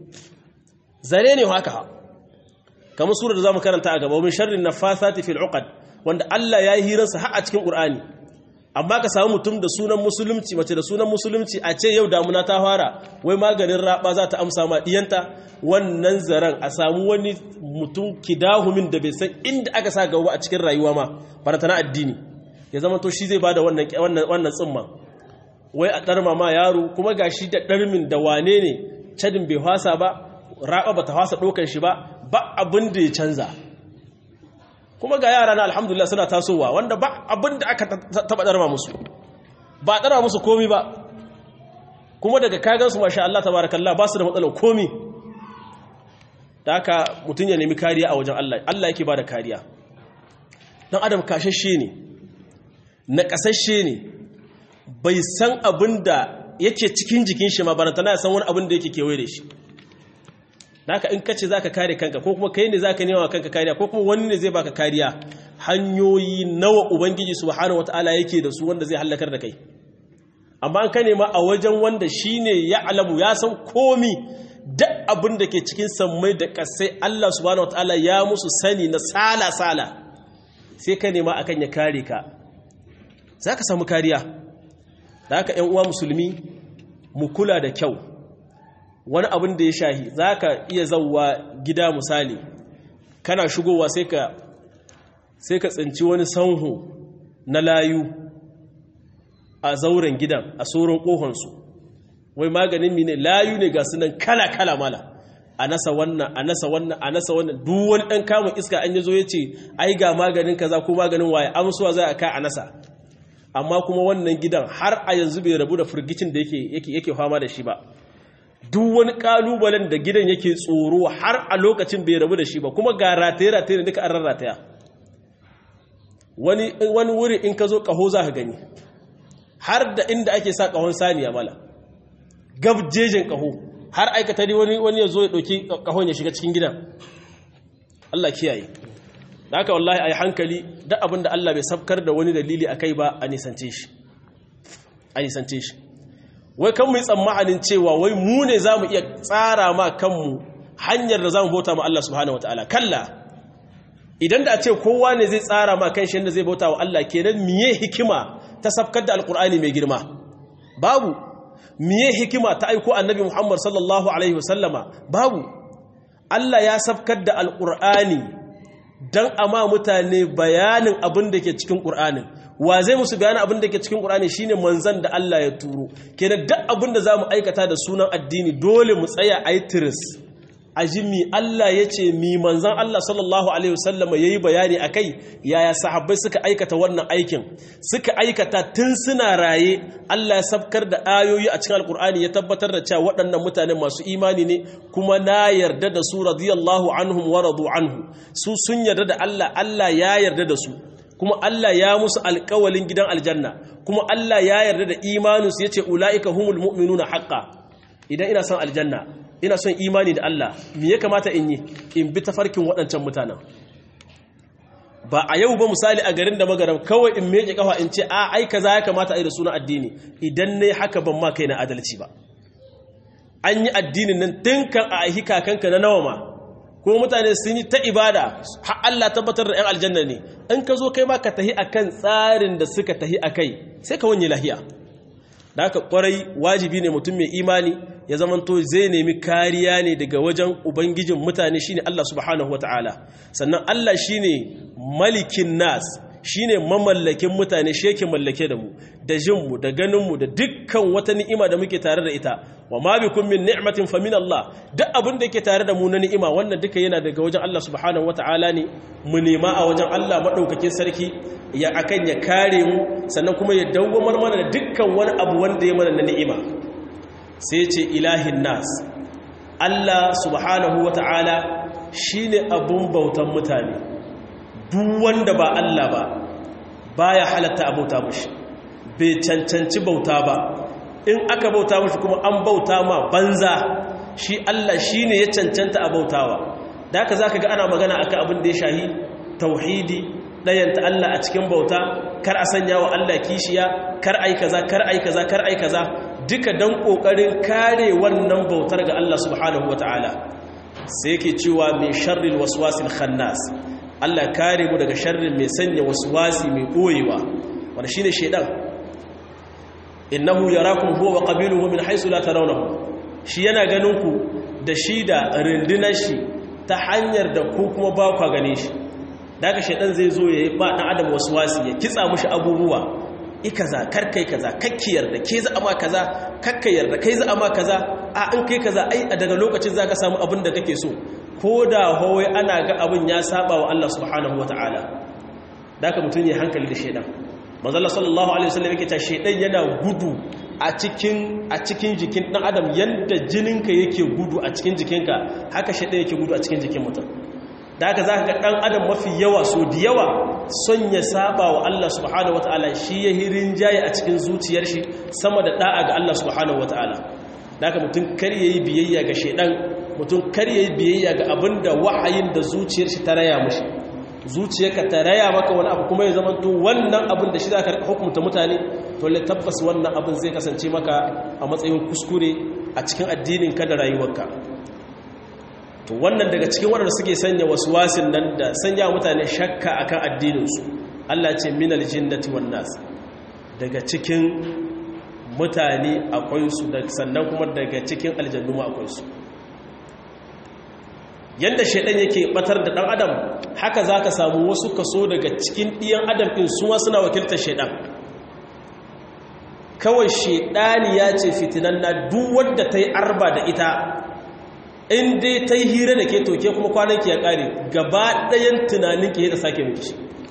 zare ne haka kamar sura da zamu karanta a gaba min sharrin nafasati fil uqad wanda Allah ya yi hirarsa har a cikin Qur'ani amma ka samu mutum da sunan musulunci mace da sunan musulunci a ce yau damuna ta fara wai maganin raba za ta amsa ma diyanta wannan zaren a samu wani mutum kidahumin da bai san inda aka sa gaba a cikin rayuwa ma farata na addini ya zama to shi zai bada wannan wannan wannan tsimma wai a darma ma yaro kuma gashi da darmin da wane ne cadin bai hwasa ba raba bata hwasa dokan shi ba ba abin da ya canza kuma ga yara na alhamdulillah suna tasowa wanda ba abin da aka taba darma musu ba a darma musu komi ba kuma daga kagansu masha Allah tabarakallah ba su da matsalar komi da haka mutum ya nemi kariya a wajen Allah Allah yake ba da kariya dan adam kashashe ne na kasashe ne bai san abin da yake cikin jikin shi ma barantana ya san wani abin da yake kewaye da shi naka in kace zaka kare kanka ko kuma kai ne zaka nema kanka kariya ko kuma wani ne zai baka kariya hanyoyi nawa ubangiji subhanahu wataala yake da su wanda zai halakar da kai amma an ka nema a wajen wanda shine ya alamu ya san komi duk abin da ke cikin sammai da kasai Allah subhanahu wataala ya musu sani na sala sala sai ka nema akan ya kare ka zaka samu kariya da haka ƴan uwa musulmi mu kula da kyau wani abin da ya shahi za ka iya zauwa gida misali kana shigowa sai ka sai ka tsinci wani sanhu na layu a zauren gidan a tsoron ƙohonsu wai maganin mine layu ne ga sunan kala-kala mala a nasa wannan a nasa wannan a nasa wannan duk wani ɗan kamun iska an yi zo ya ce ai ga maganin kaza ko maganin waye amsuwa za a ka a nasa amma kuma wannan gidan har a yanzu bai rabu da firgicin da yake fama da shi ba duk wani kalubalen da gidan yake tsoro har a lokacin bai rabu da shi ba kuma ga rataye-rataye duka an rarrataya wani wani wuri in ka zo kaho za ka gani har da inda ake sa kahon saniya mala gabjejin kaho har aikata ne wani wani ya zo ya ɗauki kahon ya shiga cikin gidan Allah kiyaye da haka wallahi a yi hankali da abin da Allah bai sabkar da wani dalili a kai ba a nisance shi a nisance shi wai kan mu yi tsammanin cewa wai mu ne za mu iya tsara ma kanmu hanyar da za mu bauta ma Allah subhanahu wa ta'ala kalla idan da a ce kowa ne zai tsara ma kan shi yadda zai bauta wa Allah kenan miye hikima ta safkar da alkur'ani mai girma babu miye hikima ta aiko annabi muhammad sallallahu alaihi wasallama babu Allah ya safkar da alkur'ani don ama mutane bayanin abin da ke cikin ƙur'anin wa zai musu bayanin abin da ke cikin ƙur'ani shine manzan da Allah ya turo kenan duk abin da za mu aikata da sunan addini dole mu tsaya a yi tiris a ji mi Allah ya ce mi manzan Allah sallallahu Alaihi wasallama ya yi bayani a kai yaya sahabbai suka aikata wannan aikin suka aikata tun suna raye Allah ya sabkar da ayoyi a cikin alkur'ani ya tabbatar da cewa waɗannan mutane masu imani ne kuma na yarda da su radiyallahu anhum wa radu anhu su sun yarda da Allah Allah ya yarda da su kuma Allah ya musu alƙawalin gidan aljanna kuma Allah ya yarda da imaninsu ya ce ula'ika humul mu'minuna haqqan idan ina son aljanna ina son imani da Allah me ya kamata in yi in bi tafarkin waɗancan mutanen ba a yau ba misali a garin da magaram kawai in meke kafa in ce a ai kaza ya kamata a yi da sunan addini idan ne haka ban ma kai na adalci ba an yi addinin nan tun kan a ahi kakanka na nawa ma kuma mutane sun yi ta ibada har Allah tabbatar da 'yan aljanna ne in ka zo kai ma ka tahi akan tsarin da suka tahi akai sai ka wanye lahiya da haka kwarai wajibi ne mutum mai imani ya zamanto zai nemi kariya ne daga wajen ubangijin mutane shine Allah subhanahu wataala sannan Allah shine malikin nas shine mamallakin mutane shi yake mallake da mu da jinmu da ganinmu da dukkan wata ni'ima da muke tare da ita wa ma bikum min ni'matin fa min Allah duk abin da yake tare da mu na ni'ima wannan duka yana daga wajen Allah subhanahu wataala ne mu nema a wajen Allah madaukakin sarki ya akan ya kare mu sannan kuma ya dawwamar mana da dukkan wani abu wanda ya mana na ni'ima sai ce ilahin nas Allah subhanahu wataala shine abun bautan mutane duk wanda ba Allah ba baya halatta a bauta mushi bai cancanci bauta ba in aka bauta mushi kuma an bauta ma banza shi Allah shine ya cancanta a bautawa da haka zaka ga ana magana akan abin da ya shahi tauhidi dayanta Allah a cikin bauta kar a sanya wa Allah kishiya kar ai kaza kar ai kaza kar ai kaza duka dan kokarin kare wannan bautar ga Allah subhanahu wataala sai yake cewa min sharril waswasil khannas Allah kare mu daga sharrin mai sanya waswasi mai boyewa wanda shine shedan innahu yarakum huwa wa qabiluhu min haythu la tarawnahu shi yana ganin ku da shi da rundunar shi ta hanyar da ku kuma ba ku gane shi daga shedan zai zo yayi ba dan adam waswasi ya kitsa mushi abubuwa ikaza karkai kaza kakkiyar da ke za ama kaza kakkayar da kai za ama kaza a in kai kaza ai daga lokacin zaka samu abin da kake so ko da hawai ana ga abin ya saba wa Allah subhanahu wata'ala da ka mutum ya hankali da shaidan manzala sallallahu alaihi wasallam yake ta shaidan yana gudu a cikin a cikin jikin dan adam yanda jininka yake gudu a cikin jikinka haka shaidan yake gudu a cikin jikin mutum da haka zaka ga dan adam mafi yawa so da yawa son ya saba wa Allah subhanahu wata'ala shi ya hirin jaye a cikin zuciyar shi sama da da'a ga Allah subhanahu wata'ala da haka mutum kar yayi biyayya ga shaidan mutum kar yayi biyayya ga abinda wahayin da zuciyar shi ta raya mushi zuciyarka ta raya maka wani abu kuma ya zama to wannan abin da shi zaka rika hukunta mutane to le tabbas wannan abin zai kasance maka a matsayin kuskure a cikin addinin ka da rayuwarka to wannan daga cikin waɗanda suke sanya waswasin nan da sanya mutane shakka akan addinin su Allah ce minal jinnati wan nas daga cikin mutane akwai su sannan kuma daga cikin aljannu ma akwai su yadda shaidan yake batar da dan adam haka zaka samu wasu kaso daga cikin ɗiyan adam ɗin suwa suna wakiltar shaidan kawai shaidani ya ce fitinan na duk wadda ta yi arba da ita in dai ta yi hira da ke toke kuma kwananki ya ƙare gaba ɗayan tunaninki ya da sake miki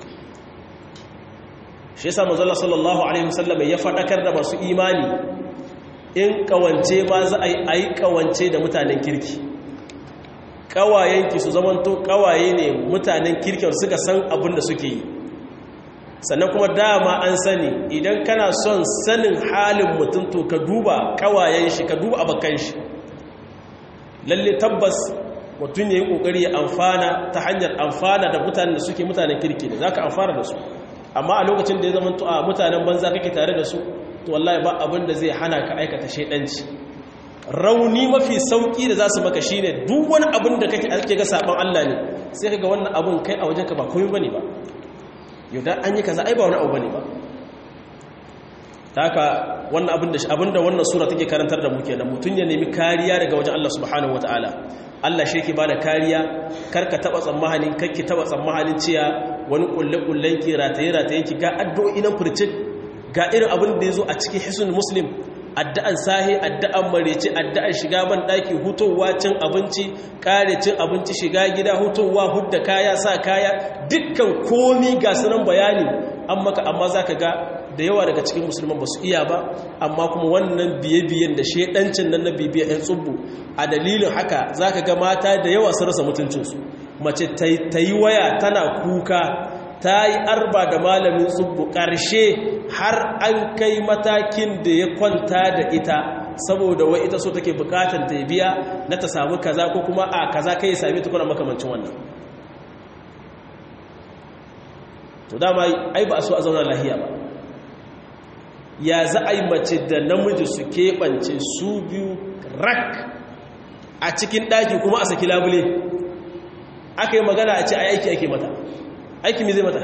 shi yasa mazalla sallallahu alaihi wasallam ya faɗakar da masu imani in ƙawance ba za a yi ƙawance da mutanen kirki kawayenki su zamanto kawaye ne mutanen kirkin suka san abin da suke yi sannan kuma dama an sani idan kana son sanin halin mutum to ka duba kawayen shi ka duba abakan shi lalle tabbas mutum ya yi kokari ya amfana ta hanyar amfana da mutanen da suke mutanen kirki ne za ka amfana da su amma a lokacin da ya zama a mutanen banza kake tare da su to wallahi ba abin da zai hana ka aikata shaidanci rauni mafi sauki da za su maka shine duk wani abin da kake ake ga saban Allah ne sai kaga wannan abin kai a wajenka ba komai bane ba yau da an yi kaza ai ba wani abu bane ba haka wannan abin da abin da wannan sura take karantar da mu kenan mutun ya nemi kariya daga wajen Allah subhanahu wataala Allah shi yake bada kariya karka taba tsammanin kakki taba tsammanin cewa wani kulle kullen ki rataye rataye ki ga addu'o'i nan furcin ga irin abin da yazo a cikin hisnul muslim addu'an sahi addu'an marece addu'an shiga ban daki hutowa cin abinci kare cin abinci shiga gida hutowa hudda kaya sa kaya dukkan komi ga sunan bayani an maka amma zaka ga da yawa daga cikin musulman ba su iya ba amma kuma wannan biye-biyen da shedancin nan na bibiya yan tsubbu a dalilin haka zaka ga mata da yawa su rasa mutuncinsu mace ta yi waya tana kuka ta yi arba da malamin tsubbu ƙarshe har an kai matakin da ya kwanta da ita saboda wai ita so take bukatar ta biya na ta samu kaza ko kuma a kaza kai ya sami tukuna makamancin wannan to dama ai ba a so a zauna lahiya ba ya za a yi mace da namiji su keɓance su biyu rak a cikin ɗaki kuma a saki labule aka yi magana a ce a aiki ake mata aiki mai zai mata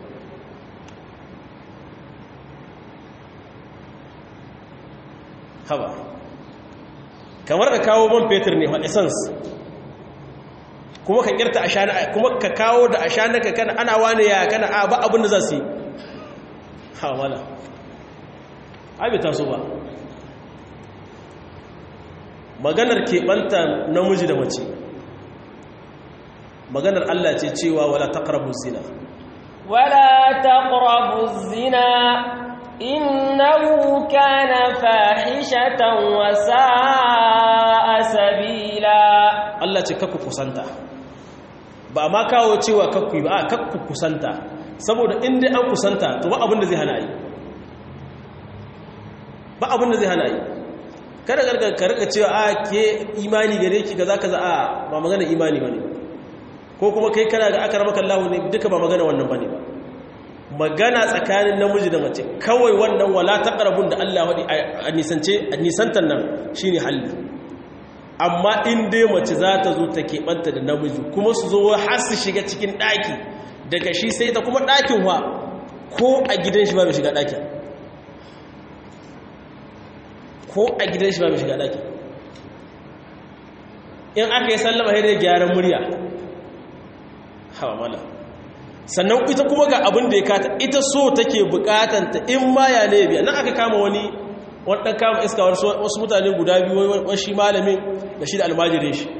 haba kamar da kawo man fetur ne essence kuma ka kirta ashana kuma ka kawo da ashana ka kana ana wani ya kana a ba abin da za su yi ha wala abi ta so ba maganar keɓanta namiji da mace maganar Allah ce cewa wala taqrabu zina wala taqrabu zina innahu kana fahishatan wa sa'a sabila Allah ce kakku kusanta ba ma kawo cewa kakku ba a kakku kusanta saboda inda an kusanta to ba abin da zai hana yi ba abin da zai hana yi kada ka rika cewa a ke imani gare ki ga zaka za a ba magana imani bane ko kuma kai kana ga aka ramaka Allah ne duka ba magana wannan bane ba magana tsakanin namiji da mace kawai wannan wala taqrabun da Allah wadi a nisance a nisantan nan shine halli amma in dai mace za ta zo ta keɓanta da namiji kuma su zo har su shiga cikin ɗaki daga shi sai ta kuma ɗakin wa ko a gidan shi ba mai shiga ɗakin ko a gidan shi ba mai shiga ɗakin in aka yi sallama sai dai gyaran murya hawa mala sannan ita kuma ga abin da ya kata ita so take bukatanta in ma ya ne biya nan aka kama wani wadda kama iska wasu mutane guda biyu wasu malamin da shi da almajirin shi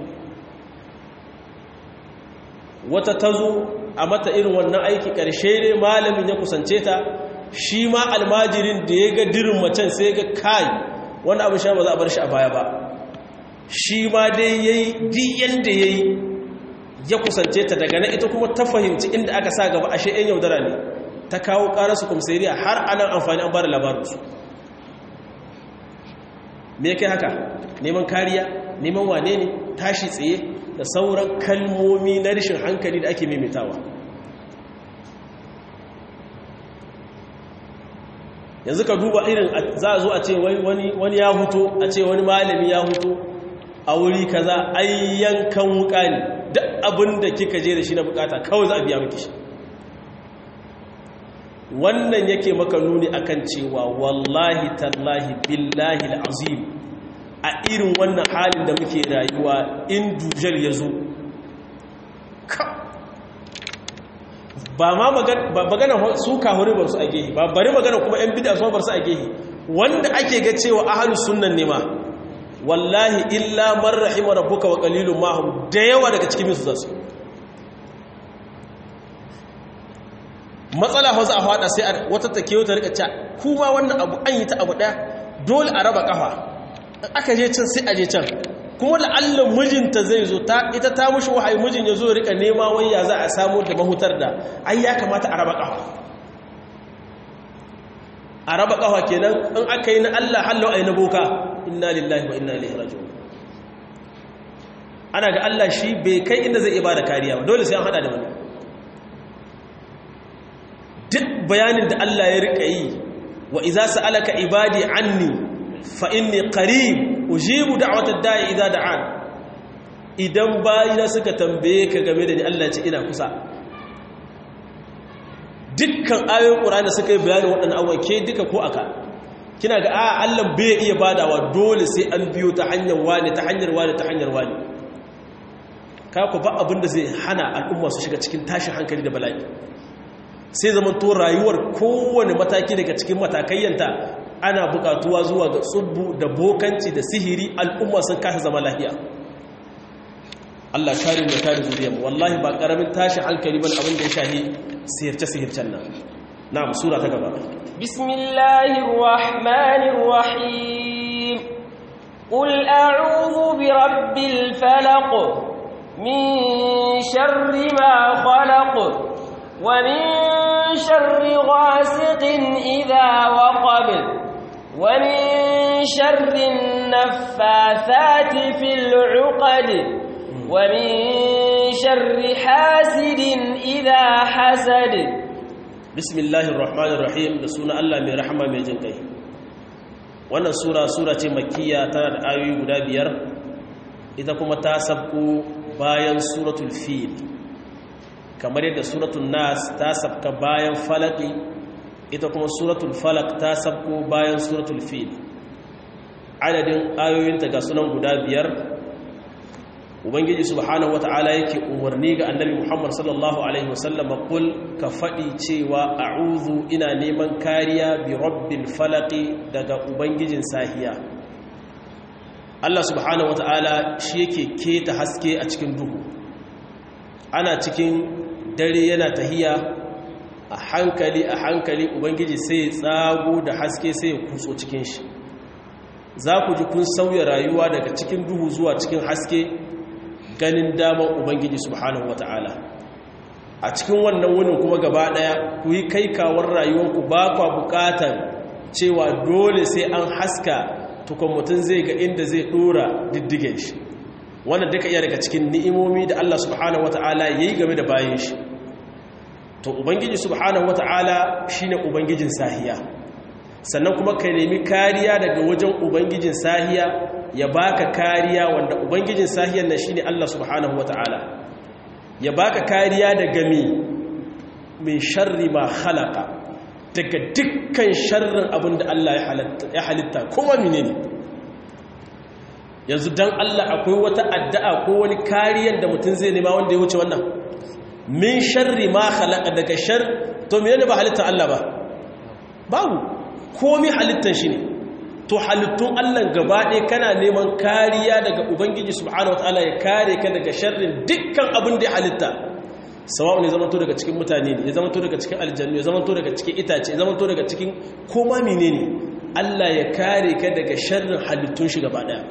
wata ta zo a mata irin wannan aiki ƙarshe ne malamin ya kusance ta shi ma almajirin da ya ga dirin macen sai ga kai wani abin sha ba za a bar shi a baya ba shi ma dai ya yi diyan da ya yi ya kusance ta daga na ita kuma ta fahimci inda aka sa gaba ashe 'yan yaudara ne ta kawo ƙararsu kumsariya har anan amfani an bada labarinsu me kai haka neman kariya neman wane ne tashi tsaye da sauran kalmomi na rashin hankali da ake maimaitawa yanzu ka duba irin za a zo a ce wani ya huto a ce wani malami ya huto a wuri kaza ayyankan wuka ne duk abin da kika je da shi na bukata kawai za a biya miki shi wannan yake maka nuni akan cewa wallahi tallahi billahi al'azim a irin wannan halin da muke rayuwa in dujal ya zo ba ma magana su kahuri ba su a gehi ba bari magana kuma 'yan bida su bar su a gehi wanda ake ga cewa ahalus sunnan ne ma wallahi illa man rahima rabbuka wa qalilun mahum da yawa daga cikin su zasu matsala hausa a fada sai wata take wata rika ca kuma wannan abu an yi ta abu daya dole a raba kafa aka je can sai a je can kuma la'allan mijinta zai zo ta ita ta mushi wahayi mijin ya zo rika nema waya za a samu da mahutar da ai ya kamata a raba kafa a raba kafa kenan in aka yi na Allah hallo ai na boka inna lillahi wa inna ilaihi raji'un ana ga Allah shi bai kai inda zai ibada kariya ba dole sai an hada da wani duk bayanin da Allah ya rika yi wa idza sa'alaka ibadi anni fa inni qarib ujibu da'watad da'i idza da'an idan bayina suka tambaye ka game da ni Allah ce ina kusa dukkan ayoyin Qur'ani suka yi bayanin waɗannan abubuwa ke duka ko aka kina ga a Allah bai iya badawa dole sai an biyo ta hanyar wani ta hanyar wani ta hanyar wani ka ku ba abin da zai hana al'umma su shiga cikin tashin hankali da bala'i sai zaman to rayuwar kowane mataki daga cikin matakayyanta ana bukatuwa zuwa ga tsubbu da bokanci da sihiri al'umma sun kasa zama lahiya Allah kare mu kare zuriyar wallahi ba karamin tashi hankali ban abin da ya shahi sihirce sihircen nan na'am sura ta gaba bismillahir rahmanir rahim qul a'udhu bi rabbil falaq min sharri ma khalaq wa min sharri ghasiqin idha waqab ومن شر النفاثات في العقد ومن شر حاسد إذا حسد بسم الله الرحمن الرحيم da suna Allah mai rahama mai jin kai wannan sura sura ce makkiya tana da ayoyi guda biyar ita kuma ta sabko bayan suratul fil kamar yadda suratul nas ta sabka bayan falaki ita kuma suratul falak ta sabko bayan suratul fil adadin ayoyinta ga sunan guda biyar ubangiji subhanahu wata'ala yake umarni ga annabi muhammad sallallahu alaihi wasallam kul ka faɗi cewa a'udhu ina neman kariya bi rabbil falaqi daga ubangijin sahiya Allah subhanahu wata'ala shi yake keta haske a cikin duhu ana cikin dare yana tahiya a hankali a hankali ubangiji sai ya tsago da haske sai ya kutso cikin shi za ku ji kun sauya rayuwa daga cikin duhu zuwa cikin haske ganin damar ubangiji subhanahu wata'ala a cikin wannan wunin kuma gaba daya ku yi kai kawar rayuwanku ba kwa bukatan cewa dole sai an haska tukun mutum zai ga inda zai dora diddigen shi wannan duka iya daga cikin ni'imomi da Allah subhanahu wata'ala ya yi game da bayan shi to ubangiji subhanahu wata'ala shine ubangijin sahiya sannan kuma ka nemi kariya daga wajen ubangijin sahiya ya baka kariya wanda ubangijin sahiyar nan shine Allah subhanahu wata'ala ya baka kariya daga mi min sharri ma khalaqa daga dukkan sharrin abin da Allah ya halitta kuma menene yanzu dan Allah akwai wata addu'a ko wani kariyar da mutum zai nema wanda ya wuce wannan min sharri ma khalaqa daga shar to menene ba halittar Allah ba babu komai halittar shi ne to halittun Allah gaba ɗaya kana neman kariya daga Ubangiji subhanahu wataala ya kare ka daga sharrin dukkan abin da ya halitta sawa'u ne zamanto daga cikin mutane ne ya zamanto daga cikin aljannu ya zamanto daga cikin itace ya zamanto daga cikin koma menene Allah ya kare ka daga sharrin halittun shi gaba ɗaya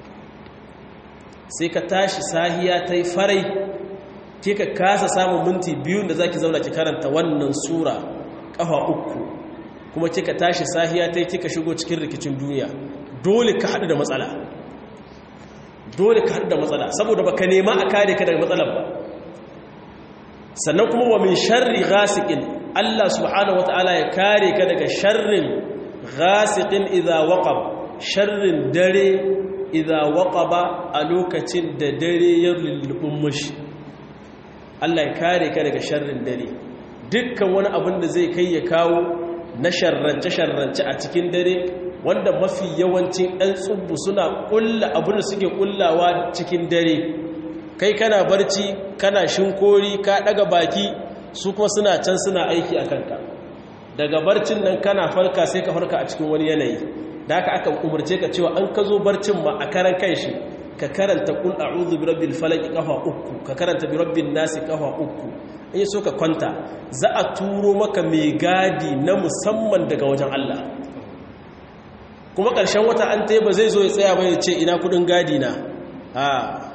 sai ka tashi sahiya ta yi farai ke ka kasa samun minti biyun da za ki zauna ki karanta wannan sura ƙafa uku kuma kika tashi sahiya ta kika shigo cikin rikicin duniya dole ka haɗu da matsala dole ka haɗu da matsala saboda baka nema a kare ka daga matsalar ba sannan kuma wa min sharri ghasiqin Allah subhanahu wataala ya kare ka daga sharrin ghasiqin idza waqab sharrin dare idza waqaba a lokacin da dare ya lullubin mushi Allah ya kare ka daga sharrin dare dukkan wani abin da zai kai ya kawo na sharrance-sharrance a cikin dare wanda mafi yawancin ɗan tsubbu suna ƙulla abin da suke ƙullawa cikin dare kai kana barci kana shinkori ka ɗaga baki su kuma suna can suna aiki a kanka daga barcin nan kana farka sai ka farka a cikin wani yanayi da aka aka umarce ka cewa an ka zo barcin ma a karan kan shi ka karanta kul a'udhu bi rabbil falaq kafa uku ka karanta bi rabbin nasi kafa uku in so ka kwanta za a turo maka mai gadi na musamman daga wajen Allah kuma ƙarshen wata an ta ba zai zo ya tsaya bai ce ina kudin gadi na ha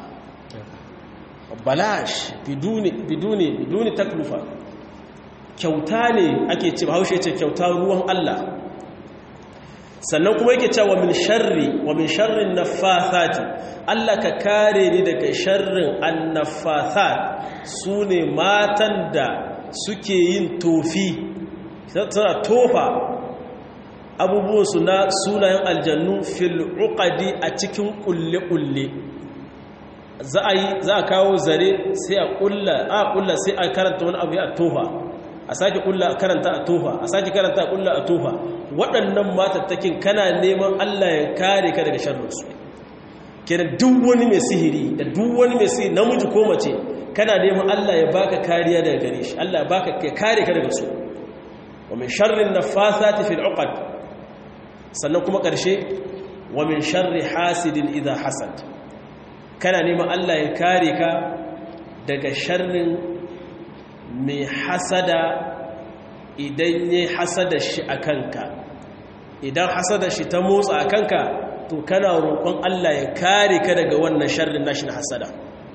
balash biduni biduni biduni taklufa kyauta ne ake ce bahaushe ce kyauta ruwan Allah sannan kuma yake cewa min sharri wa min sharrin naffathati Allah ka kare ni daga sharrin annaffathat sune matan da suke yin tofi suna tofa abubuwan su na sunayen aljannu fil uqadi a cikin kulle kulle za a yi za a kawo zare sai a kulla a kulla sai a karanta wani abu ya tofa a sake kulla a karanta a tofa a sake karanta a kulla a tofa waɗannan matattakin kana neman Allah ya kare ka daga sharrinsu kenan duk wani mai sihiri da duk wani mai sihiri namiji ko mace kana neman Allah ya baka kariya daga gare shi Allah ya baka ya kare ka daga su wa min sharrin nafathati fil uqad sannan kuma ƙarshe wa min sharri hasidin idha hasad kana neman Allah ya kare ka daga sharrin mai hasada idan ya hasada shi a kanka idan hasada shi ta motsa a kanka to kana roƙon Allah ya kare ka daga wannan sharrin nashi na hasada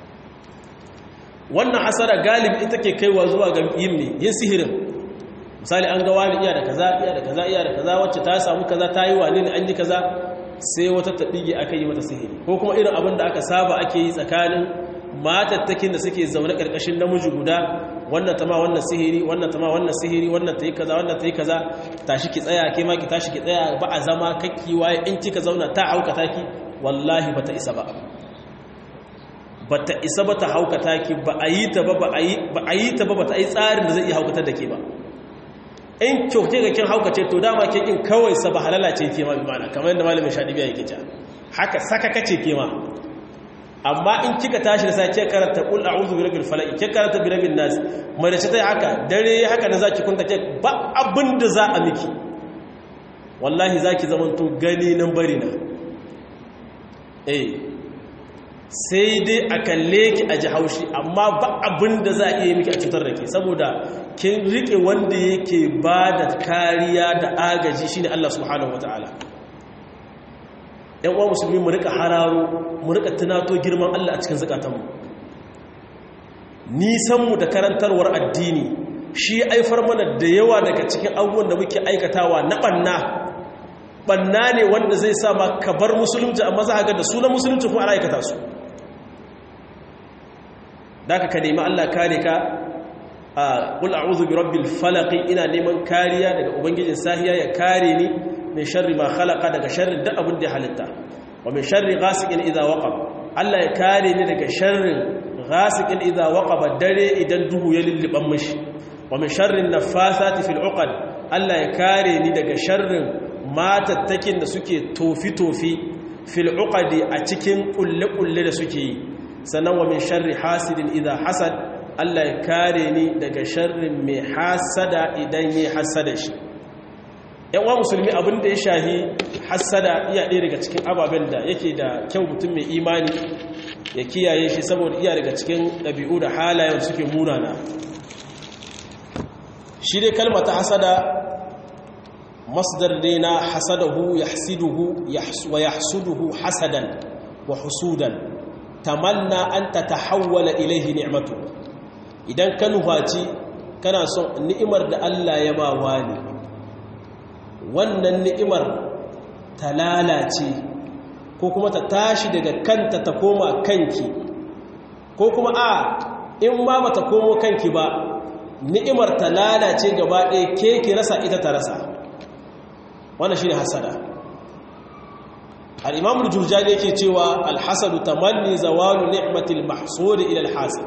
wannan hasada galibi ita ke kaiwa zuwa ga yin ne yin sihirin misali an ga wani iya da kaza iya da kaza iya da kaza wacce ta samu kaza ta yi wani ne an yi kaza sai wata taɓige aka yi mata sihiri ko kuma irin abin da aka saba ake yi tsakanin matattakin da suke zaune ƙarƙashin namiji guda wannan ta ma wannan sihiri wannan ta ma wannan sihiri wannan ta yi kaza wannan ta yi kaza tashi ki tsaya ke ma ki tashi ki tsaya ba a zama kakki waye in kika zauna ta auka taki wallahi ba ta isa ba ba ta isa ba ta haukata ki ba a yi ta ba ba a yi ta ba ba ta yi tsarin da zai iya haukatar da ke ba in kyauke ga kin haukace to dama ke kin kawai sa ba halala ce ke ma bi mana kamar yadda malamin shaɗi biya yake ja haka saka kace ke ma amma in kika tashi da sai ke karanta qul a'udhu bi rabbil falaq ke karanta bi rabbin nas mai da ta haka dare haka da zaki kunta ke ba abin da za a miki wallahi zaki zamanto gani nan bari na eh sai dai a kalle ki a ji haushi amma ba abin da za a iya miki a cutar da ke saboda kin rike wanda yake ba da kariya da agaji shine Allah subhanahu wataala yan uwa musulmi mu rika hararo mu rika tunato girman Allah a cikin zakatanmu nisan mu da karantarwar addini shi aifar mana da yawa daga cikin abubuwan da muke aikatawa na banna banna ne wanda zai sa ma ka bar musulunci amma za a ga da sunan musulunci kuma ana aikata su da ka nemi Allah kare ka a qul a'udhu bi rabbil falaq ina neman kariya daga ubangijin sahiya ya kare ni min sharri ma khalaqa daga sharrin duk abin da ya halitta wa min sharri ghasiqin idha waqab Allah ya kare ni daga sharrin ghasiqin idha waqaba dare idan duhu ya lulluban mishi wa min sharri nafathati fil uqad Allah ya kare ni daga sharrin matattakin da suke tofi tofi fil uqadi a cikin kulle kulle da suke yi sannan wa min sharri hasidin idha hasad Allah ya kare ni daga sharrin mai hasada idan yi hasada shi yanwa musulmi abin da ya shahi hasada iya ɗaya daga cikin ababen da yake da kyau mutum mai imani ya kiyaye shi saboda iya daga cikin ɗabi'u da halayen suke munana shi dai kalmata hasada masdar ne na hasadahu yahsiduhu wa yahsuduhu hasadan wa husudan tamanna an tatahawwala ilaihi ni'matu idan ka nufaci kana son ni'imar da Allah ya ba wani wannan ni'imar ta lalace ko kuma ta tashi daga kanta ta koma kanki ko kuma a in ma ba ta komo kanki ba ni'imar ta lalace gaba ɗaya ke ki rasa ita ta rasa wannan shi ne hasada al'imam jurjani yake cewa alhassadu tamanni zawalu ni'matil mahsudi ila alhasad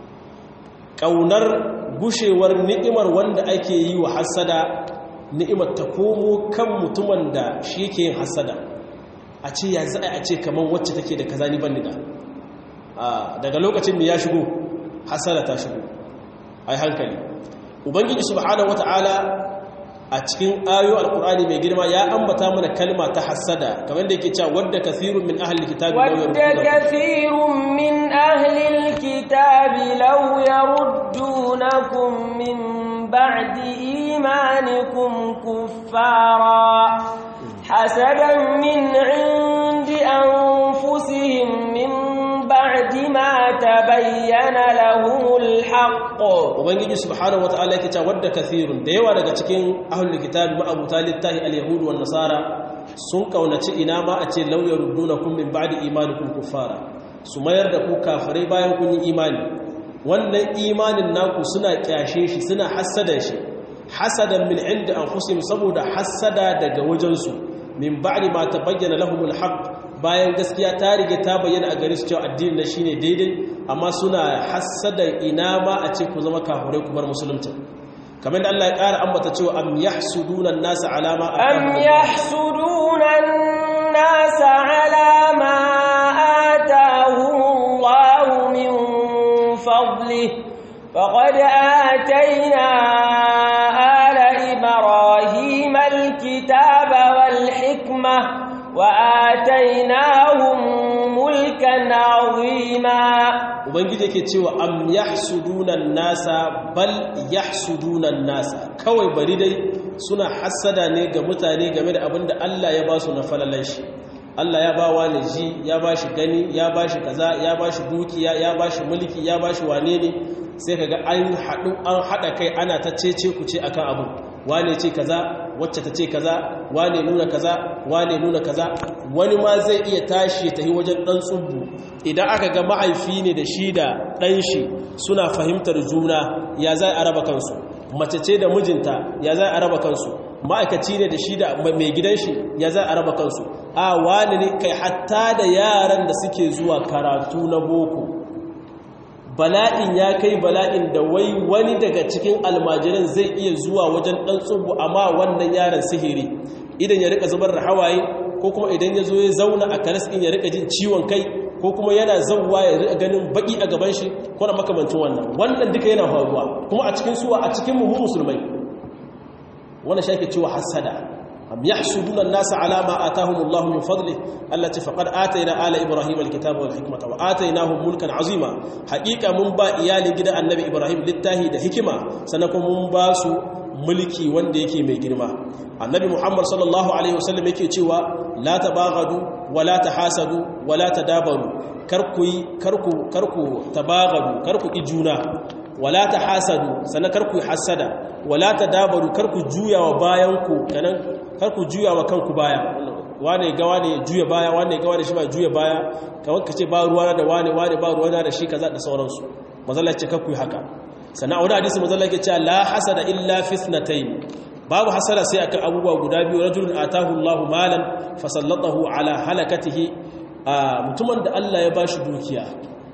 ƙaunar gushewar ni'imar wanda ake yi wa hasada ni'imar ta komo kan mutumin da shi yake yin hasada a ce ya za a ce kamar wacce take da kaza ni ban da daga lokacin da ya shigo hasada ta shigo ai hankali ubangiji subhanahu wata'ala a cikin ayo alkur'ani mai girma ya ambata mana kalma ta hasada kamar da yake cewa wadda kathirun min ahli alkitabi wadda kathirun min ahli alkitabi law yaruddunakum min ba'di imanikum kuffara hasadan min 'indi anfusihim min ba'di ma tabayyana lahumul haqq ubangiji subhanahu wataala yake cewa wadda kathirun da yawa daga cikin ahlul kitabi ma abu littahi al-yahud wan nasara sun kaunaci ina ma a ce law yaruddunakum min ba'di imanikum kuffara su mayar da ku kafirai bayan kun yi imani wannan imanin naku suna kyashe shi suna hasada shi hasadan min inda anfusihim saboda hasada daga wajensu min ba'di ma tabayyana lahumul haqq bayan gaskiya ta rige ta bayyana a gare su cewa addinin na shine daidai amma suna hassada ina ma a ce ku zama kafirai ku bar musulunci kamar da Allah ya ƙara ambata cewa am yahsuduna an-nasa ala ma am yahsuduna an-nasa ala ma atahumullahu min fadlihi faqad atayna ala ibrahima al-kitaba wal hikmah وآتيناهم ملكا عظيما ubangiji yake cewa am yahsuduna nasa bal yahsuduna nasa kawai bari dai suna hasada ne ga mutane game da abinda Allah ya ba su na falalan shi Allah ya ba wa ji ya ba shi gani ya ba shi kaza ya ba shi dukiya ya ba shi mulki ya ba shi wane ne sai kaga an haɗu an haɗa kai ana ta cece ku ce akan abu wane ce kaza wacce ta ce kaza wane nuna kaza wane nuna kaza wani ma zai iya tashi ya tafi wajen ɗan tsubbu idan aka ga mahaifi ne da shi da ɗan shi suna fahimtar juna ya za a raba kansu mace ce da mijinta ya za a raba kansu ma'aikaci ne da shi da mai gidan shi ya za a raba kansu a wani ne kai hatta da yaran da suke zuwa karatu na boko bala'in ya kai bala'in da wai wani daga cikin almajiran zai iya zuwa wajen ɗan tsubu amma wannan yaron sihiri idan ya rika zubar da hawaye ko kuma idan ya zo ya zauna a karas ɗin ya rika jin ciwon kai ko kuma yana zauwa ya rika ganin baki a gaban shi ko da makamancin wannan wannan duka yana faruwa kuma a cikin suwa a cikin mu musulmai wannan shi ake cewa hasada am yahsuduna an-nasa ala ma atahumullahu min fadli allati faqad atayna ala ibrahim al-kitaba wal hikmata wa atainahum mulkan azima haqiqa mun ba iyalin gidan annabi ibrahim littahi da hikima sannan kuma mun ba su mulki wanda yake mai girma annabi muhammad sallallahu alaihi wasallam yake cewa la tabaghadu wa la tahasadu wa la tadabaru karku karku karku tabaghadu karku ijuna wala ta hasadu sannan karku hasada wala ta dabaru karku juya wa bayanku kanan karku juya wa kanku baya wane ga wane juya baya wane ga wane shi ba juya baya kawai kace ba ruwana da wane wane ba ruwana da shi kaza da sauransu mazalla ce karku haka sannan a wani hadisi mazalla ke cewa la hasada illa fitnatayn babu hasada sai akan abubuwa guda biyu rajulun atahu Allahu malan fasallatahu ala halakatihi mutumin da Allah ya bashi dukiya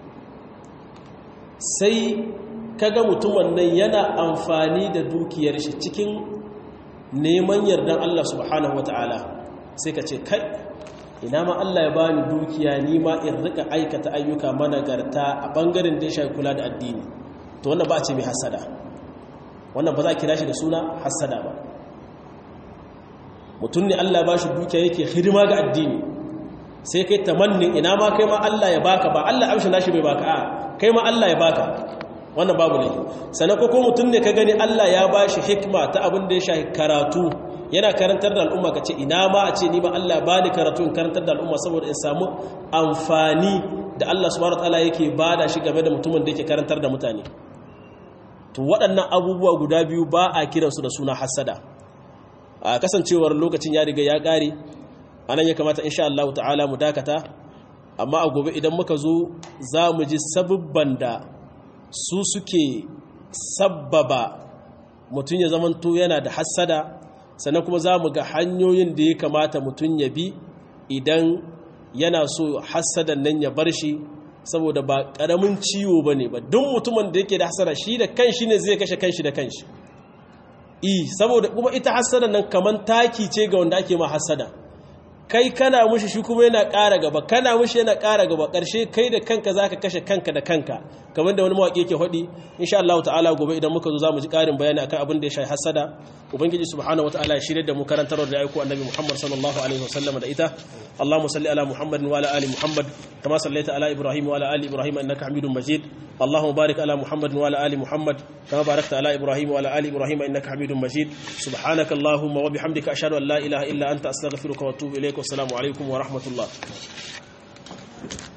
sai kaga mutumin nan yana amfani da dukiyar shi cikin neman yardan Allah subhanahu wata'ala sai ka ce kai ina ma Allah ya bani dukiya ni ma in rika aikata ayyuka managarta a bangaren da ya shafi kula da addini to wannan ba a ce mai hasada wannan ba za a kira shi da suna hasada ba mutum ne Allah ba shi dukiya yake hidima ga addini sai kai tamannin ina ma kai ma Allah ya baka ba Allah amshi nashi bai baka a kai ma Allah ya baka wannan babu ne sannan ko ko mutum ne ka gani Allah ya ba shi hikma ta abin da ya shafi karatu yana karantar da al'umma ka ce ina ma a ce ni ba Allah ba ni karatu in karantar da al'umma saboda in samu amfani da Allah subhanahu wataala yake bada shi game da mutumin da yake karantar da mutane to waɗannan abubuwa guda biyu ba a kiransu da suna hasada a kasancewar lokacin ya riga ya ƙare anan ya kamata insha Allah ta'ala mu dakata amma a gobe idan muka zo za mu ji sabubban da su suke sabbaba mutum ya zamanto yana da hassada sannan kuma za mu ga hanyoyin da ya kamata mutum ya bi idan yana so hassadan nan ya bar shi saboda ba ƙaramin ciwo ba ne ba duk mutumin da yake da hassada shi da kanshi ne zai kashe kanshi da kanshi i saboda kuma ita hassada nan kamar taki ce ga wanda ake ma hassada kai kana mushi shi kuma yana ƙara gaba kana mushi yana ƙara gaba ƙarshe kai da kanka zaka kashe kanka da kanka kamar da wani mawaƙi yake faɗi insha Allah ta'ala gobe idan muka zo zamu ji ƙarin bayani akan abin da ya shafi hasada ubangiji subhanahu wataala ya shirye da mu karantar da aiko annabi Muhammad sallallahu alaihi wasallam da ita Allahumma salli ala Muhammad wa ala ali Muhammad kama sallaita ala Ibrahim wa ala ali Ibrahim innaka Hamidum Majid Allahumma barik ala Muhammad wa ala ali Muhammad kama barakta ala Ibrahim wa ala ali Ibrahim innaka Hamidum Majid subhanaka Allahumma wa bihamdika ashhadu an la ilaha illa anta astaghfiruka wa atubu ilaik wassalamu alaikum wa rahmatullah